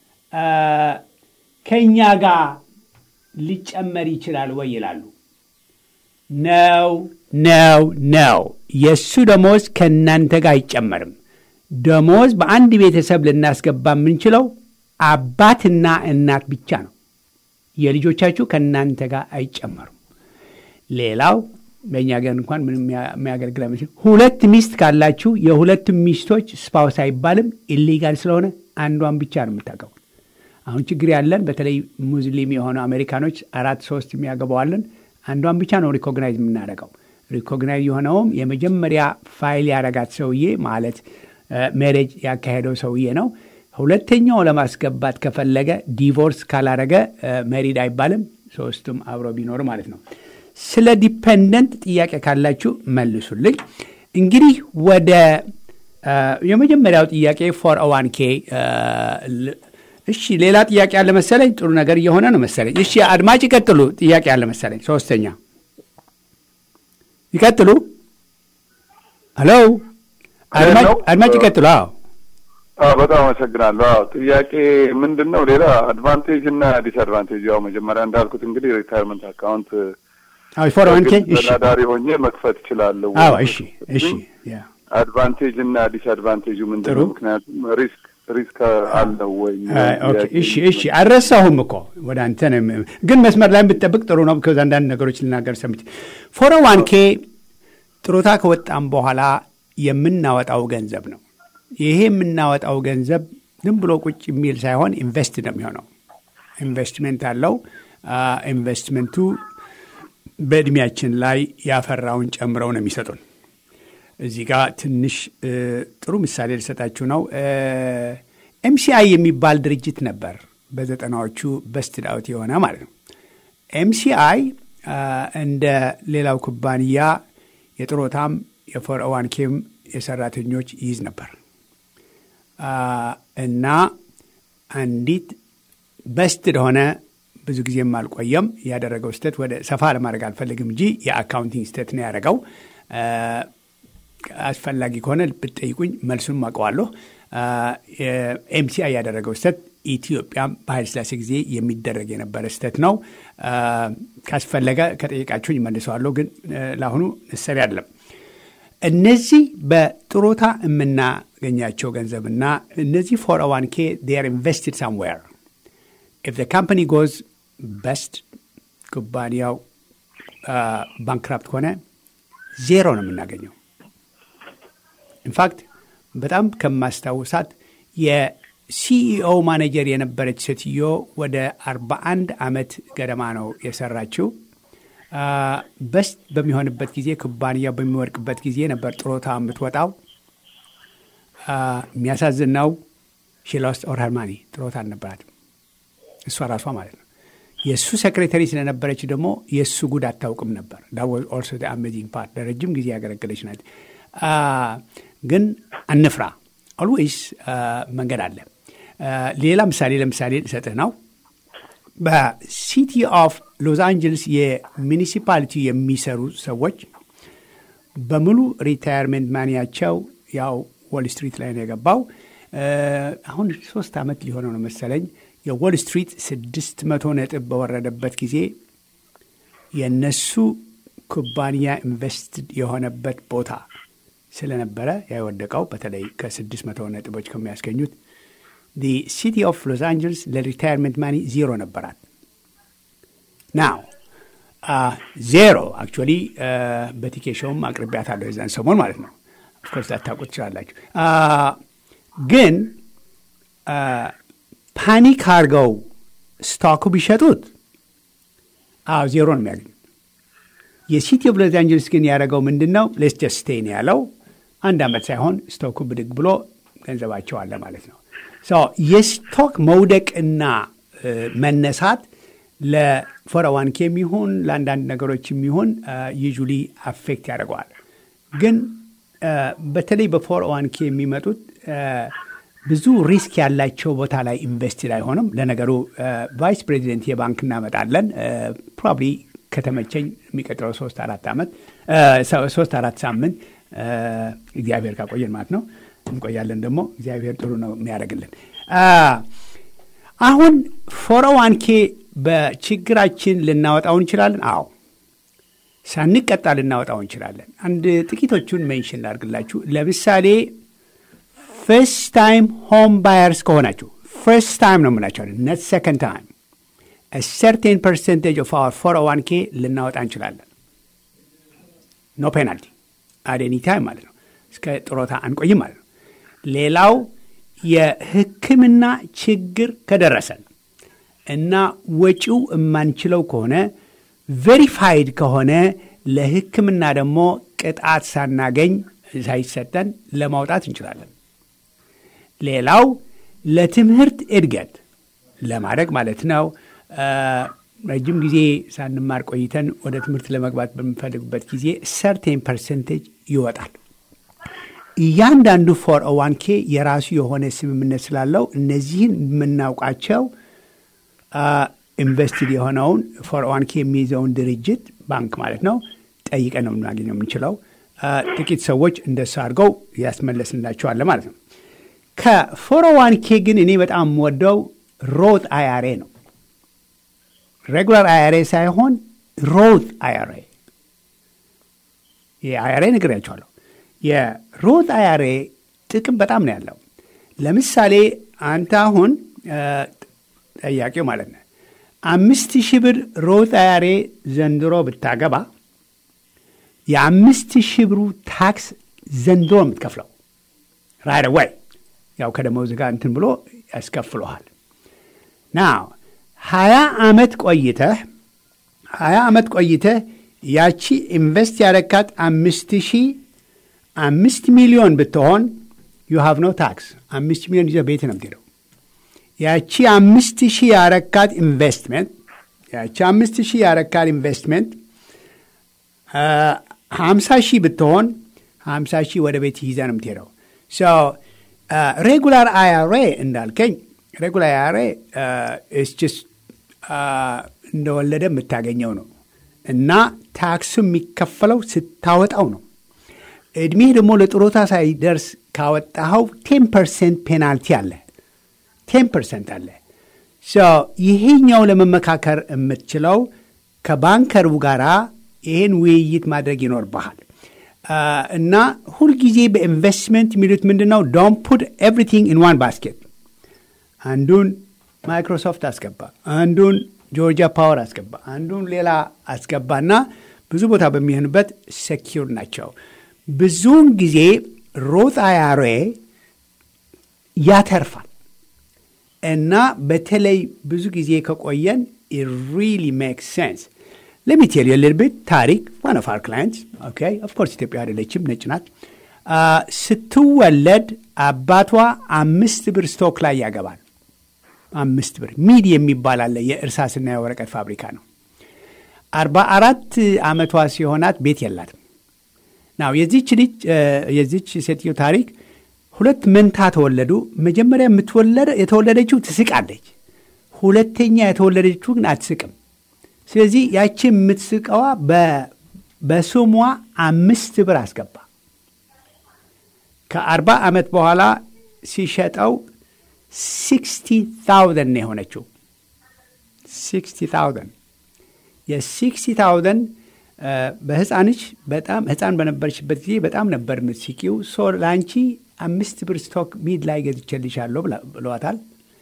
ከእኛ ጋር ሊጨመር ይችላል ወይ ይላሉ። ነው ነው ነው። የእሱ ደሞዝ ከእናንተ ጋር አይጨመርም። ደሞዝ በአንድ ቤተሰብ ልናስገባ የምንችለው አባትና እናት ብቻ ነው። የልጆቻችሁ ከእናንተ ጋር አይጨመሩም። ሌላው በእኛ ገር እንኳን ምንም የሚያገለግል አይመስልም። ሁለት ሚስት ካላችሁ የሁለቱም ሚስቶች ስፓውስ አይባልም፣ ኢሊጋል ስለሆነ አንዷን ብቻ ነው የምታገቡት። አሁን ችግር ያለን በተለይ ሙስሊም የሆኑ አሜሪካኖች አራት ሶስት የሚያገባዋለን አንዷን ብቻ ነው ሪኮግናይዝ የምናደርገው። ሪኮግናይዝ የሆነውም የመጀመሪያ ፋይል ያረጋት ሰውዬ ማለት ሜሬጅ ያካሄደው ሰውዬ ነው። ሁለተኛው ለማስገባት ከፈለገ ዲቮርስ ካላረገ መሪድ አይባልም። ሶስቱም አብሮ ቢኖር ማለት ነው። ስለ ዲፐንደንት ጥያቄ ካላችሁ መልሱልኝ። እንግዲህ ወደ የመጀመሪያው ጥያቄ ፎር ዋን ኬ እሺ፣ ሌላ ጥያቄ አለ መሰለኝ። ጥሩ ነገር እየሆነ ነው መሰለኝ። እሺ፣ አድማጭ ይቀጥሉ። ጥያቄ አለ መሰለኝ። ሶስተኛ ይቀጥሉ። ሄሎ፣ አድማጭ ይቀጥሉ። አዎ በጣም አመሰግናለሁ። አዎ ጥያቄ ምንድን ነው? ሌላ አድቫንቴጅ እና ዲስአድቫንቴጅ ያው መጀመሪያ እንዳልኩት እንግዲህ ሪታይርመንት አካውንት ፎር ዋን ኬ ተወዳዳሪ ሆኜ መክፈት እችላለሁ። አዎ እሺ፣ እሺ። አድቫንቴጅ እና ዲስአድቫንቴጁ ምንድን ነው? ምክንያቱም ሪስክ ሪስክ አለው ወይ? እሺ፣ እሺ። አልረሳሁም እኮ ወደ አንተ ግን መስመር ላይ ብትጠብቅ ጥሩ ነው። ቢኮዝ አንዳንድ ነገሮች ልናገር ሰምቼ ፎር ዋን ኬ ጥሮታ ከወጣም በኋላ የምናወጣው ገንዘብ ነው። ይሄ የምናወጣው ገንዘብ ዝም ብሎ ቁጭ የሚል ሳይሆን ኢንቨስት ነው የሚሆነው። ኢንቨስትመንት አለው። ኢንቨስትመንቱ በእድሜያችን ላይ ያፈራውን ጨምረው ነው የሚሰጡን። እዚህ ጋር ትንሽ ጥሩ ምሳሌ ልሰጣችሁ ነው። ኤምሲአይ የሚባል ድርጅት ነበር በዘጠናዎቹ በስትድ አውት የሆነ ማለት ነው። ኤምሲአይ እንደ ሌላው ኩባንያ የጥሮታም የፎር ዋን ኬም የሰራተኞች ይይዝ ነበር እና አንዲት በስትድ ሆነ ብዙ ጊዜም አልቆየም። ያደረገው ስህተት ወደ ሰፋ ለማድረግ አልፈልግም እንጂ የአካውንቲንግ ስህተት ነው ያደረገው። አስፈላጊ ከሆነ ብትጠይቁኝ መልሱን አውቀዋለሁ። ኤምሲአይ ያደረገው ስህተት ኢትዮጵያም በኃይለ ሥላሴ ጊዜ የሚደረግ የነበረ ስህተት ነው። ካስፈለገ ከጠየቃችሁኝ መልሰዋለሁ፣ ግን ለአሁኑ ነሰሪ አይደለም። እነዚህ በጥሮታ የምናገኛቸው ገንዘብና እነዚህ ፎር ዋን ኬ ር ኢንቨስትድ ሳምዌር ኢፍ ካምፓኒ ጎዝ በስት ኩባንያው ባንክራፕት ከሆነ ዜሮ ነው የምናገኘው። ኢንፋክት በጣም ከማስታውሳት የሲኢኦ ማኔጀር የነበረች ሴትዮ ወደ 41 ዓመት ገደማ ነው የሰራችው። በስት በሚሆንበት ጊዜ ኩባንያው በሚወድቅበት ጊዜ ነበር ጥሮታ የምትወጣው። የሚያሳዝን ነው። ሺ ሎስት ኦል ሄር ማኒ ጥሮታ አልነበራትም እሷ ራሷ ማለት ነው። የእሱ ሴክሬታሪ ስለነበረች ደግሞ የእሱ ጉድ አታውቅም ነበር። ዳወዝ ኦልሶ አሜዚንግ ፓርት ለረጅም ጊዜ ያገለገለች ናት። ግን አንፍራ፣ ኦልዌይስ መንገድ አለ። ሌላ ምሳሌ ለምሳሌ ልሰጥህ ነው። በሲቲ ኦፍ ሎስ አንጀልስ የሚኒሲፓሊቲ የሚሰሩ ሰዎች በሙሉ ሪታየርሜንት ማኒያቸው ያው ዎል ስትሪት ላይ ነው የገባው። አሁን ሶስት ዓመት ሊሆነው ነው መሰለኝ የዎል ስትሪት ስድስት መቶ ነጥብ በወረደበት ጊዜ የእነሱ ኩባንያ ኢንቨስትድ የሆነበት ቦታ ስለነበረ ያወደቀው በተለይ ከስድስት መቶ ነጥቦች ከሚያስገኙት ሲቲ ኦፍ ሎስ አንጀልስ ለሪታይርመንት ማኒ ዜሮ ነበራት። ናው ዜሮ አክቹዋሊ በቲኬሾውም አቅርቢያታለሁ የዛን ሰሞን ማለት ነው። ኦፍኮርስ ላታውቁት ትችላላችሁ። ግን ፓኒክ አድርገው ስቶኩ ቢሸጡት አዎ ዜሮ ነው የሚያገኙት። የሲቲ ኦፍ ሎስ አንጀልስ ግን ያደረገው ምንድን ነው? ሌስ ጀስት ስቴይ ነው ያለው። አንድ ዓመት ሳይሆን ስቶኩ ብድግ ብሎ ገንዘባቸው አለ ማለት ነው። የስቶክ መውደቅና መነሳት ለፎረዋንኬ የሚሆን ለአንዳንድ ነገሮች የሚሆን ዩጁሊ አፌክት ያደርገዋል። ግን በተለይ በፎረዋንኬ የሚመጡት ብዙ ሪስክ ያላቸው ቦታ ላይ ኢንቨስትድ አይሆንም። ለነገሩ ቫይስ ፕሬዚደንት የባንክ እናመጣለን ፕሮባብሊ ከተመቸኝ የሚቀጥለው ሶስት አራት ዓመት ሶስት አራት ሳምንት እግዚአብሔር ካቆየን ማለት ነው። እንቆያለን ደግሞ እግዚአብሔር ጥሩ ነው የሚያደርግልን። አሁን ፎረዋንኬ በችግራችን ልናወጣው እንችላለን። አዎ ሳንቀጣ ልናወጣው እንችላለን። አንድ ጥቂቶቹን ሜንሽን ላድርግላችሁ። ለምሳሌ ፈርስት ታይም ሆም ባየርስ ከሆናችሁ ፈርስት ታይም ነው የምላቸዋለን ነት ሰከንድ ታይም ሰርቴን ፐርሰንቴጅ ኦፍ አወር ፎር ዋን ኬ ልናወጣ እንችላለን። ኖ ፔናልቲ አዴኒ ታይም ማለት ነው። እስከ ጥሮታ አንቆይም ማለት ነው። ሌላው የሕክምና ችግር ከደረሰን እና ወጪው የማንችለው ከሆነ ቬሪፋይድ ከሆነ ለሕክምና ደግሞ ቅጣት ሳናገኝ ሳይሰጠን ለማውጣት እንችላለን። ሌላው ለትምህርት እድገት ለማድረግ ማለት ነው። ረጅም ጊዜ ሳንማር ቆይተን ወደ ትምህርት ለመግባት በምንፈልግበት ጊዜ ሰርቴን ፐርሰንቴጅ ይወጣል። እያንዳንዱ ፎር ዋን ኬ የራሱ የሆነ ስምምነት ስላለው እነዚህን የምናውቃቸው ኢንቨስትድ የሆነውን ፎር ዋን ኬ የሚይዘውን ድርጅት ባንክ ማለት ነው ጠይቀን ነው የምናገኘው የምንችለው። ጥቂት ሰዎች እንደሱ አድርገው ያስመለስንላቸዋለ ማለት ነው። ከፎር ዋን ኬ ግን እኔ በጣም የምወደው ሮት አያሬ ነው። ሬጉላር አያሬ ሳይሆን ሮት አያሬ የአያሬ ነግሬያቸዋለሁ። የሮት አያሬ ጥቅም በጣም ነው ያለው። ለምሳሌ አንተ አሁን ጠያቂው ማለት ነው አምስት ሺህ ብር ሮት አያሬ ዘንድሮ ብታገባ የአምስት ሺህ ብሩ ታክስ ዘንድሮ የምትከፍለው ራይት ወይ ያው ከደመወዝ ጋር እንትን ብሎ ያስከፍለሃል። ናው ሀያ ዓመት ቆይተህ ሀያ ዓመት ቆይተህ ያቺ ኢንቨስት ያረካት አምስት ሺህ አምስት ሚሊዮን ብትሆን ዩ ሃቭ ኖ ታክስ። አምስት ሚሊዮን ይዘህ ቤት ነው የምትሄደው። ያቺ አምስት ሺህ ያረካት ኢንቨስትመንት ያቺ አምስት ሺህ ያረካት ኢንቨስትመንት ሀምሳ ሺህ ብትሆን ሀምሳ ሺህ ወደ ቤት ይዘህ ነው የምትሄደው። ሬጉላር አያሬ እንዳልከኝ ሬጉላር አያሬ ስ እንደወለደ የምታገኘው ነው እና ታክሱ የሚከፈለው ስታወጣው ነው። እድሜህ ደግሞ ለጥሮታ ሳይደርስ ካወጣኸው ቴን ፐርሰንት ፔናልቲ አለ። ቴን ፐርሰንት አለ። ይሄኛው ለመመካከር የምትችለው ከባንከሩ ጋራ ይህን ውይይት ማድረግ ይኖርብሃል። እና ሁልጊዜ በኢንቨስትመንት የሚሉት ምንድን ነው? ዶንት ፑት ኤቭሪቲንግ ኢን ዋን ባስኬት። አንዱን ማይክሮሶፍት አስገባ፣ አንዱን ጆርጂያ ፓወር አስገባ፣ አንዱን ሌላ አስገባና ብዙ ቦታ በሚሆንበት ሴኪር ናቸው። ብዙውን ጊዜ ሮት አያሬ ያተርፋል እና በተለይ ብዙ ጊዜ ከቆየን ሪሊ ሜክ ሴንስ ለሚቴል የልልብት ታሪክ ዋን ኦፍ አር ክላይንትስ ኦኬ ኦፍኮርስ ኢትዮጵያ አይደለችም፣ ነጭ ናት። ስትወለድ አባቷ አምስት ብር ስቶክ ላይ ያገባል። አምስት ብር ሚድ የሚባል አለ የእርሳስና የወረቀት ፋብሪካ ነው። አርባ አራት ዓመቷ ሲሆናት ቤት የላትም። ናው የዚች ልጅ የዚች ሴትዮ ታሪክ ሁለት መንታ ተወለዱ። መጀመሪያ የምትወለደ የተወለደችው ትስቃለች። ሁለተኛ የተወለደችው ግን አትስቅም። ስለዚህ ያቺ የምትስቀዋ በስሟ አምስት ብር አስገባ። ከአርባ ዓመት በኋላ ሲሸጠው ሲክስቲ ታውዘንድ ነው የሆነችው። ሲክስቲ ታውዘንድ የሲክስቲ ታውዘንድ በህፃንች በጣም ህፃን በነበረችበት ጊዜ በጣም ነበር የምትስቂው። ሶ ለአንቺ አምስት ብር ስቶክ ሚድ ላይ ገዝቼልሻለሁ ብለዋታል።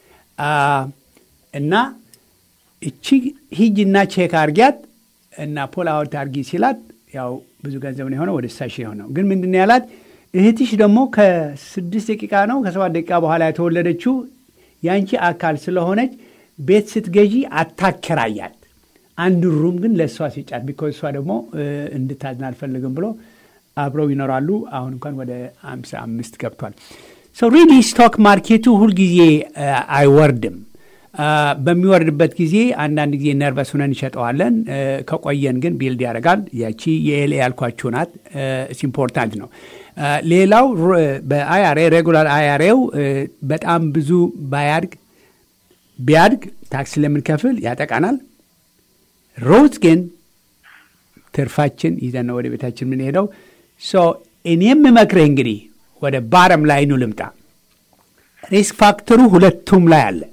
እና እቺ ሂጅና ቼክ አርጊያት እና ፖል አውት አርጊ ሲላት ያው ብዙ ገንዘብ ነው የሆነው፣ ወደ ሳሽ የሆነው ግን ምንድን ያላት እህትሽ ደግሞ ከስድስት ደቂቃ ነው ከሰባት ደቂቃ በኋላ የተወለደችው የአንቺ አካል ስለሆነች ቤት ስትገዢ አታከራያት አንድ ሩም ግን ለእሷ ሲጫት ቢኮዝ እሷ ደግሞ እንድታዝን አልፈልግም ብሎ አብረው ይኖራሉ። አሁን እንኳን ወደ አምሳ አምስት ገብቷል። ሶ ሪሊ ስቶክ ማርኬቱ ሁልጊዜ አይወርድም። በሚወርድበት ጊዜ አንዳንድ ጊዜ ነርቨስ ሁነን እንሸጠዋለን። ከቆየን ግን ቢልድ ያደርጋል። ያቺ የኤልኤ ያልኳችሁ ናት። ኢምፖርታንት ነው። ሌላው በአይአርኤ ሬጉላር አይአርኤው በጣም ብዙ ባያድግ ቢያድግ ታክስ ለምንከፍል ያጠቃናል። ሮዝ ግን ትርፋችን ይዘን ነው ወደ ቤታችን የምንሄደው። እኔ የምመክርህ እንግዲህ ወደ ባረም ላይ ኑ ልምጣ። ሪስክ ፋክተሩ ሁለቱም ላይ አለ።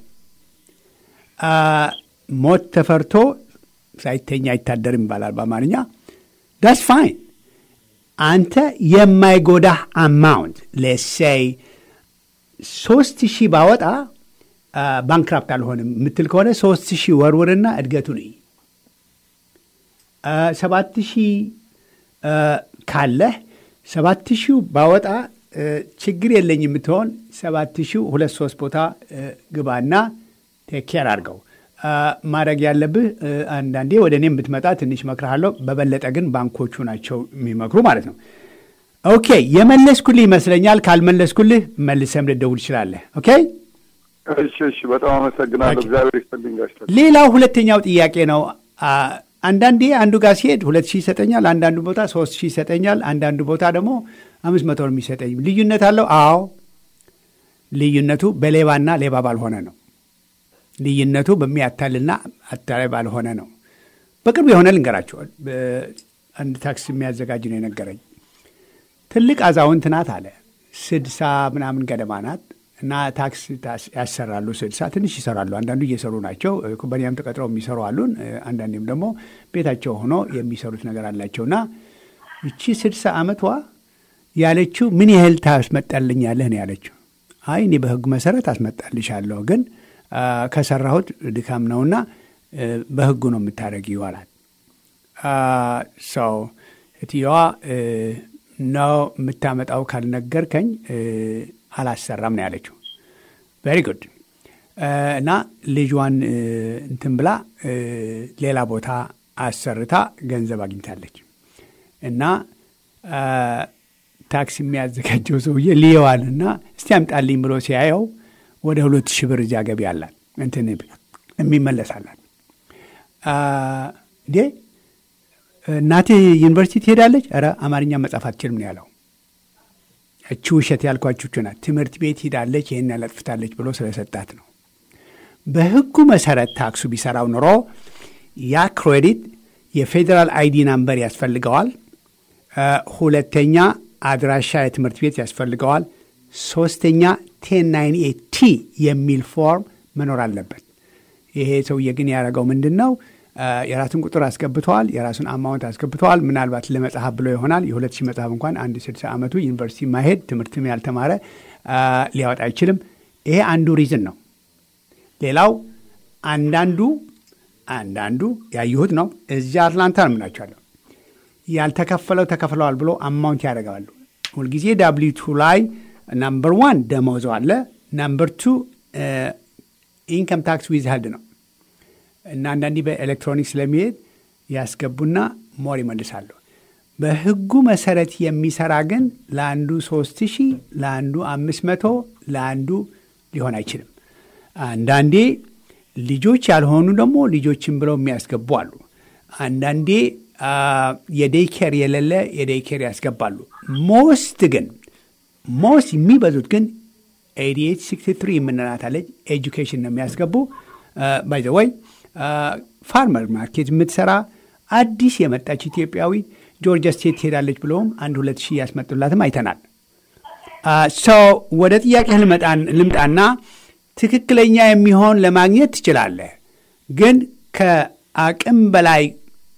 ሞት ተፈርቶ ሳይተኛ አይታደርም ይባላል በአማርኛ። ዳስ ፋይን። አንተ የማይጎዳህ አማውንት ሌሴይ ሶስት ሺህ ባወጣ ባንክራፕት አልሆንም የምትል ከሆነ ሶስት ሺህ ወርውርና እድገቱ ነይ ሰባት ሺህ ካለህ ሰባት ሺህ ባወጣ ችግር የለኝ የምትሆን ሰባት ሺህ ሁለት ሶስት ቦታ ግባና ቴኬር አድርገው። ማድረግ ያለብህ አንዳንዴ ወደ እኔ የምትመጣ ትንሽ መክርሃለሁ። በበለጠ ግን ባንኮቹ ናቸው የሚመክሩ ማለት ነው። ኦኬ የመለስኩልህ ይመስለኛል። ካልመለስኩልህ መልሰም ልደውል ትችላለህ። ኦኬ እሺ፣ እሺ። በጣም አመሰግናለሁ። እግዚአብሔር ይስጥልኝ ጋሽ። ሌላው ሁለተኛው ጥያቄ ነው። አንዳንዴ አንዱ ጋር ሲሄድ ሁለት ሺህ ይሰጠኛል፣ አንዳንዱ ቦታ ሶስት ሺህ ይሰጠኛል፣ አንዳንዱ ቦታ ደግሞ አምስት መቶ ነው የሚሰጠኝ። ልዩነት አለው? አዎ፣ ልዩነቱ በሌባና ሌባ ባልሆነ ነው። ልዩነቱ በሚያታልና አታላይ ባልሆነ ነው። በቅርቡ የሆነ ልንገራቸዋል። አንድ ታክስ የሚያዘጋጅ ነው የነገረኝ። ትልቅ አዛውንት ናት አለ። ስድሳ ምናምን ገደማ ናት እና ታክስ ያሰራሉ። ስልሳ ትንሽ ይሰራሉ። አንዳንዱ እየሰሩ ናቸው። ኩባንያም ተቀጥረው የሚሰሩ አሉን። አንዳንዴም ደግሞ ቤታቸው ሆኖ የሚሰሩት ነገር አላቸው እና ይቺ ስድሳ ዓመቷ ያለችው ምን ያህል ታስመጣልኛለህ ነው ያለችው። አይ እኔ በህጉ መሰረት አስመጣልሻለሁ ግን ከሰራሁት ድካም ነውና በህጉ ነው የምታደርጊው አላት። ሰው እትየዋ ነው የምታመጣው ካልነገርከኝ አላሰራም ነው ያለችው። ቬሪ ጉድ እና ልጇን እንትን ብላ ሌላ ቦታ አሰርታ ገንዘብ አግኝታለች። እና ታክስ የሚያዘጋጀው ሰውዬ ልየዋል እና እስቲ አምጣልኝ ብሎ ሲያየው ወደ ሁለት ሺህ ብር እዚያ ገቢ አላት እንትን የሚመለሳላት እንዴ እናትህ ዩኒቨርሲቲ ትሄዳለች? ኧረ አማርኛ መጻፍ አትችልም ነው ያለው። እቺ ውሸት ያልኳችሁ ናት። ትምህርት ቤት ሂዳለች፣ ይህን ያለጥፍታለች ብሎ ስለሰጣት ነው። በህጉ መሰረት ታክሱ ቢሰራው ኑሮ ያ ክሬዲት የፌዴራል አይዲ ናምበር ያስፈልገዋል። ሁለተኛ አድራሻ የትምህርት ቤት ያስፈልገዋል። ሶስተኛ ቴን ናይን ኤት ቲ የሚል ፎርም መኖር አለበት። ይሄ ሰውዬ ግን ያደረገው ምንድን ነው? የራሱን ቁጥር አስገብተዋል። የራሱን አማውንት አስገብተዋል። ምናልባት ለመጽሐፍ ብሎ ይሆናል። የሁለት ሺህ መጽሐፍ እንኳን አንድ ስድሳ ዓመቱ ዩኒቨርሲቲ ማሄድ ትምህርትም ያልተማረ ሊያወጣ አይችልም። ይሄ አንዱ ሪዝን ነው። ሌላው አንዳንዱ አንዳንዱ ያየሁት ነው። እዚያ አትላንታ ነው የምናቸዋለሁ ያልተከፈለው ተከፍለዋል ብሎ አማውንት ያደርጋሉ። ሁልጊዜ ዳብሊው ቱ ላይ ናምበር ዋን ደመወዙ አለ። ናምበር ቱ ኢንከም ታክስ ዊዝሃልድ ነው እና አንዳንዴ በኤሌክትሮኒክስ ስለሚሄድ ያስገቡና ሞር ይመልሳሉ። በህጉ መሰረት የሚሰራ ግን ለአንዱ ሶስት ሺህ ለአንዱ አምስት መቶ ለአንዱ ሊሆን አይችልም። አንዳንዴ ልጆች ያልሆኑ ደግሞ ልጆችን ብለው የሚያስገቡ አሉ። አንዳንዴ የዴይኬር የሌለ የዴይኬር ያስገባሉ። ሞስት ግን ሞስት የሚበዙት ግን ኤዲኤት ሲክስቲ ትሪ የምንላት አለች ኤጁኬሽን ነው የሚያስገቡ። ባይ ዘ ወይ ፋርመር ማርኬት የምትሰራ አዲስ የመጣች ኢትዮጵያዊ ጆርጂያ ስቴት ትሄዳለች ብለውም አንድ ሁለት ሺህ ያስመጡላትም አይተናል። ሰው ወደ ጥያቄ ልምጣና ትክክለኛ የሚሆን ለማግኘት ትችላለህ፣ ግን ከአቅም በላይ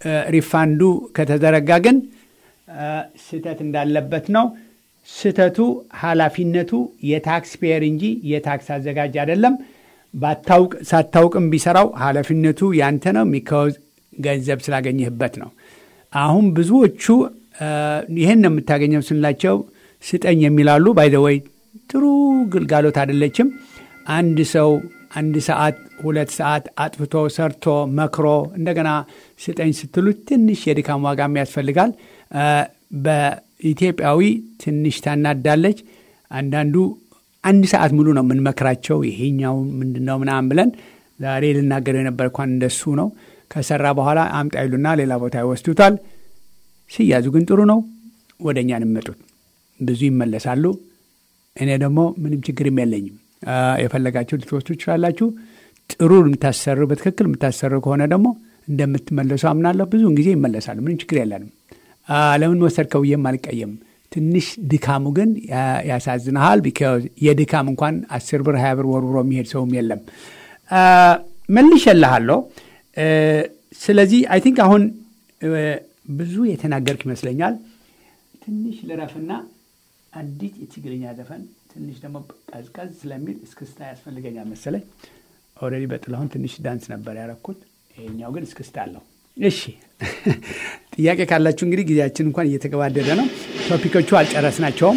ሪፋንዱ ከተዘረጋ ግን ስህተት እንዳለበት ነው። ስህተቱ ኃላፊነቱ የታክስ ፔየር እንጂ የታክስ አዘጋጅ አይደለም። ባታውቅ ሳታውቅም ቢሰራው ኃላፊነቱ ያንተ ነው። ሚካዝ ገንዘብ ስላገኘህበት ነው። አሁን ብዙዎቹ ይህን ነው የምታገኘው ስንላቸው ስጠኝ የሚላሉ ባይዘወይ ጥሩ ግልጋሎት አይደለችም። አንድ ሰው አንድ ሰዓት ሁለት ሰዓት አጥፍቶ ሰርቶ መክሮ እንደገና ስጠኝ ስትሉት ትንሽ የድካም ዋጋም ያስፈልጋል። በኢትዮጵያዊ ትንሽ ታናዳለች። አንዳንዱ አንድ ሰዓት ሙሉ ነው የምንመክራቸው። ይሄኛው ምንድነው ምናምን ብለን ዛሬ ልናገረው የነበር እንኳን እንደሱ ነው። ከሰራ በኋላ አምጣ ይሉና ሌላ ቦታ ይወስዱታል። ሲያዙ ግን ጥሩ ነው። ወደ እኛ የሚመጡት ብዙ ይመለሳሉ። እኔ ደግሞ ምንም ችግርም የለኝም። የፈለጋችሁ ልትወስዱ ትችላላችሁ። ጥሩ የምታሰሩ በትክክል የምታሰሩ ከሆነ ደግሞ እንደምትመለሱ አምናለሁ። ብዙውን ጊዜ ይመለሳሉ። ምንም ችግር የለንም። ለምን ወሰድከው ብዬም አልቀየም። ትንሽ ድካሙ ግን ያሳዝንሃል። ቢካዝ የድካም እንኳን አስር ብር ሀያ ብር ወርውሮ የሚሄድ ሰውም የለም። መልሼልሃለሁ። ስለዚህ አይ ቲንክ አሁን ብዙ የተናገርክ ይመስለኛል። ትንሽ ልረፍና አንዲት የትግርኛ ዘፈን ትንሽ ደግሞ ቀዝቀዝ ስለሚል እስክስታ ያስፈልገኛል መሰለኝ። ኦልሬዲ በጥላሁን ትንሽ ዳንስ ነበር ያረኩት። ይሄኛው ግን እስክስታ አለው። እሺ ጥያቄ ካላችሁ እንግዲህ ጊዜያችን እንኳን እየተገባደደ ነው። ቶፒኮቹ አልጨረስናቸውም።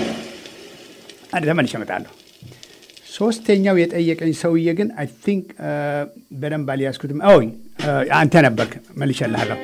ተመልሼ እመጣለሁ። ሶስተኛው የጠየቀኝ ሰውዬ ግን አይ ቲንክ በደንብ አልያዝኩትም። ኦ አንተ ነበርክ። መልሼልሃለሁ።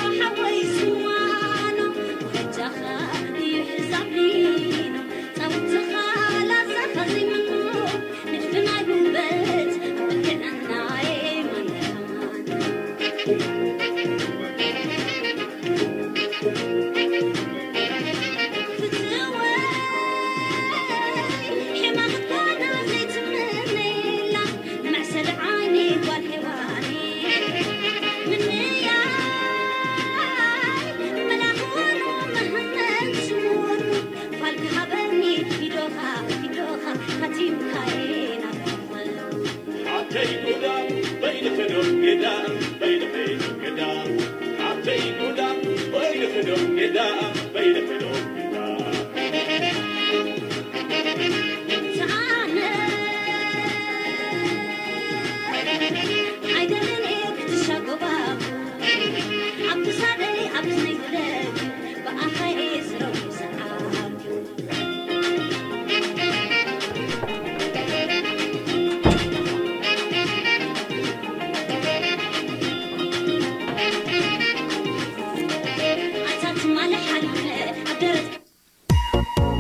Thank you.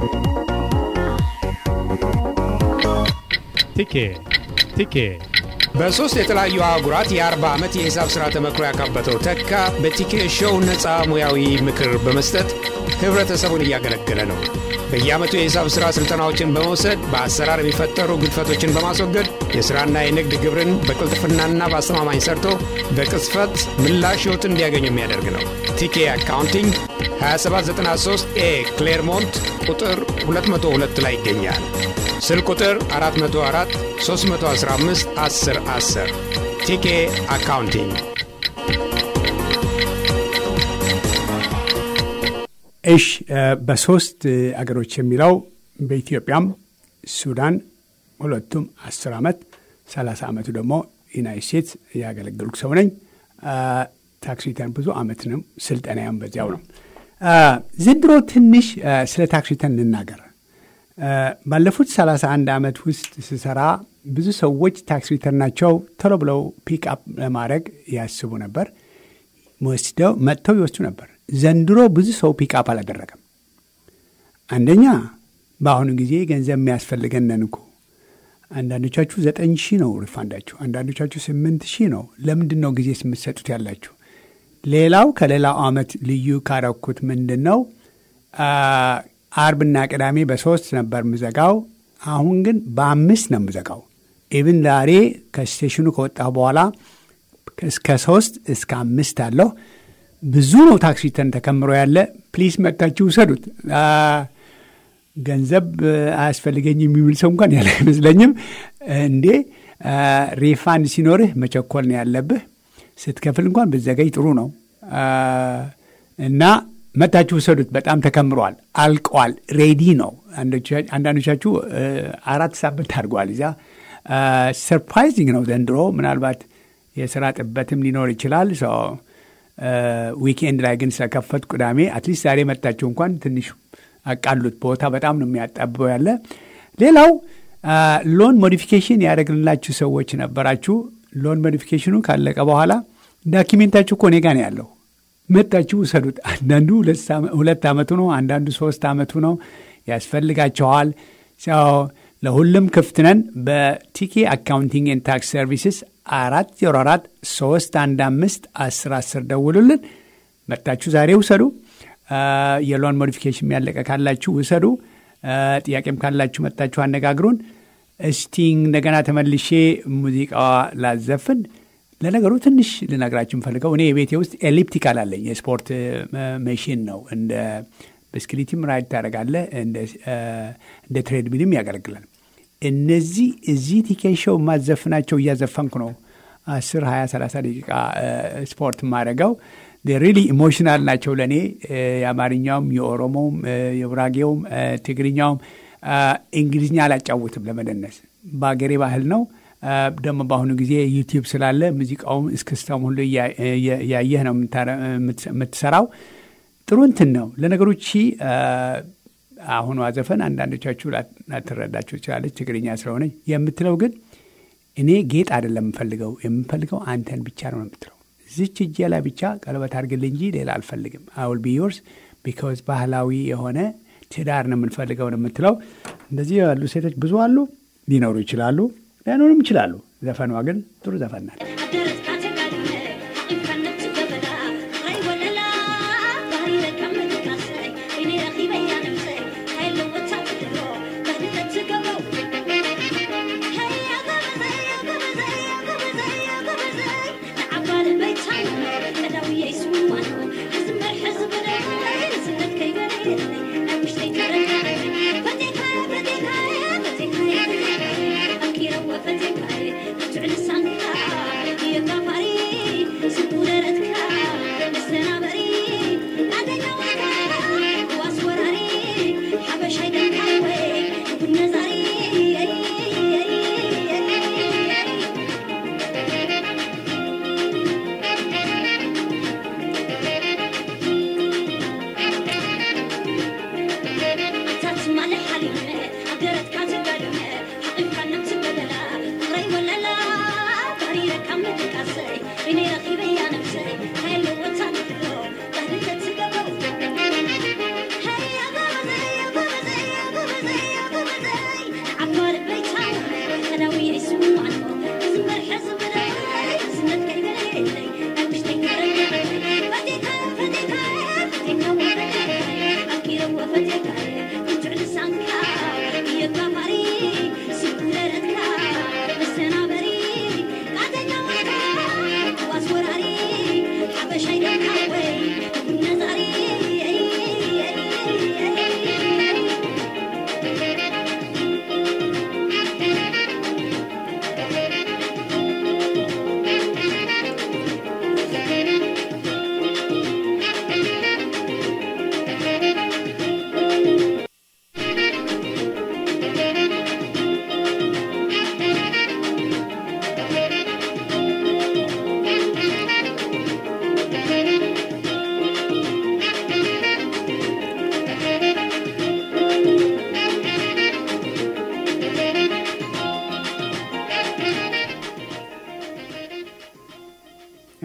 ቲኬ ቲኬ በሦስት የተለያዩ አህጉራት የአርባ ዓመት የሂሳብ ሥራ ተመክሮ ያካበተው ተካ በቲኬ ሾው ነፃ ሙያዊ ምክር በመስጠት ኅብረተሰቡን እያገለገለ ነው። በየዓመቱ የሂሳብ ሥራ ሥልጠናዎችን በመውሰድ በአሰራር የሚፈጠሩ ግድፈቶችን በማስወገድ የሥራና የንግድ ግብርን በቅልጥፍናና በአስተማማኝ ሰርቶ በቅጽፈት ምላሽ ሕይወትን እንዲያገኙ የሚያደርግ ነው። ቲኬ አካውንቲንግ 2793 ኤ ክሌርሞንት ቁጥር 202 ላይ ይገኛል። ስልክ ቁጥር 404 315 10 10 ቲኬ አካውንቲንግ እሽ በሶስት አገሮች የሚለው በኢትዮጵያም ሱዳን ሁለቱም አስር ዓመት ሰላሳ ዓመቱ ደግሞ ዩናይት ስቴትስ ያገለገልኩ ሰው ነኝ። ታክስ ሪተርን ብዙ ዓመት ነው። ስልጠናያም በዚያው ነው። ዘንድሮ ትንሽ ስለ ታክስ ሪተርን እንናገር። ባለፉት 31 ዓመት ውስጥ ስሰራ ብዙ ሰዎች ታክስ ሪተርናቸው ቶሎ ብለው ፒክ አፕ ለማድረግ ያስቡ ነበር። ወስደው መጥተው ይወስዱ ነበር። ዘንድሮ ብዙ ሰው ፒክ አፕ አላደረገም። አንደኛ በአሁኑ ጊዜ ገንዘብ የሚያስፈልገን ነን እኮ። አንዳንዶቻችሁ ዘጠኝ ሺህ ነው ሪፋንዳችሁ፣ አንዳንዶቻችሁ ስምንት ሺህ ነው። ለምንድን ነው ጊዜ የምትሰጡት ያላችሁ? ሌላው ከሌላው ዓመት ልዩ ካረኩት ምንድን ነው አርብና ቅዳሜ በሶስት ነበር ምዘጋው። አሁን ግን በአምስት ነው ምዘጋው። ኢብን ዛሬ ከስቴሽኑ ከወጣሁ በኋላ እስከ ሶስት እስከ አምስት አለሁ። ብዙ ነው ታክስ ሪተርን ተከምሮ ያለ። ፕሊስ መጥታችሁ ውሰዱት። ገንዘብ አያስፈልገኝ የሚብል ሰው እንኳን ያለ አይመስለኝም። እንዴ ሪፋንድ ሲኖርህ መቸኮል ነው ያለብህ። ስትከፍል እንኳን ብዘገይ ጥሩ ነው እና መታችሁ ውሰዱት። በጣም ተከምሯል፣ አልቀዋል፣ ሬዲ ነው። አንዳንዶቻችሁ አራት ሳምንት አድርጓል። እዚያ ሰርፕራይዚንግ ነው ዘንድሮ። ምናልባት የስራ ጥበትም ሊኖር ይችላል። ዊኬንድ ላይ ግን ስለከፈት ቅዳሜ አትሊስት ዛሬ መታችሁ እንኳን ትንሽ አቃሉት። ቦታ በጣም ነው የሚያጣብበው ያለ። ሌላው ሎን ሞዲፊኬሽን ያደረግንላችሁ ሰዎች ነበራችሁ። ሎን ሞዲፊኬሽኑ ካለቀ በኋላ ዳኪሜንታችሁ እኮ እኔ ጋ ነው ያለው መጣችሁ ውሰዱት። አንዳንዱ ሁለት ዓመቱ ነው፣ አንዳንዱ ሶስት ዓመቱ ነው። ያስፈልጋቸዋል። ለሁሉም ክፍት ነን። በቲኬ አካውንቲንግ ኤንድ ታክስ ሰርቪስስ አራት ዜሮ አራት ሶስት አንድ አምስት አስር አስር ደውሉልን። መጣችሁ ዛሬ ውሰዱ። የሎን ሞዲፊኬሽን ያለቀ ካላችሁ ውሰዱ። ጥያቄም ካላችሁ መጣችሁ አነጋግሩን። እስቲ እንደገና ተመልሼ ሙዚቃዋ ላዘፍን። ለነገሩ ትንሽ ልነግራችሁ የምፈልገው እኔ የቤቴ ውስጥ ኤሊፕቲካል አለኝ። የስፖርት መሽን ነው። እንደ ብስክሊትም ራይድ ታደርጋለህ፣ እንደ ትሬድሚልም ያገለግላል። እነዚህ እዚህ ቲኬት ሾው የማዘፍናቸው እያዘፈንኩ ነው። አስር ሀያ ሰላሳ ደቂቃ ስፖርት የማደርገው ሪሊ ኢሞሽናል ናቸው ለእኔ። የአማርኛውም፣ የኦሮሞውም፣ የጉራጌውም፣ ትግርኛውም እንግሊዝኛ አላጫውትም ለመደነስ በአገሬ ባህል ነው። ደግሞ በአሁኑ ጊዜ ዩቲዩብ ስላለ ሙዚቃውም እስክስታውም ሁሉ ያየህ ነው የምትሰራው። ጥሩ እንትን ነው ለነገሩ። ቺ አሁኗ ዘፈን አንዳንዶቻችሁ ላትረዳችሁ ትችላለች፣ ትግርኛ ስለሆነች የምትለው ግን እኔ ጌጥ አይደለም የምፈልገው፣ የምፈልገው አንተን ብቻ ነው የምትለው። ዝች እጄ ላይ ብቻ ቀለበት አድርግልኝ እንጂ ሌላ አልፈልግም። አውል ቢ ዮርስ ቢካዝ ባህላዊ የሆነ ትዳር ነው የምንፈልገው ነው የምትለው። እንደዚህ ያሉ ሴቶች ብዙ አሉ፣ ሊኖሩ ይችላሉ ሊያኖርም ይችላሉ። ዘፈኗ ግን ጥሩ ዘፈን ናት።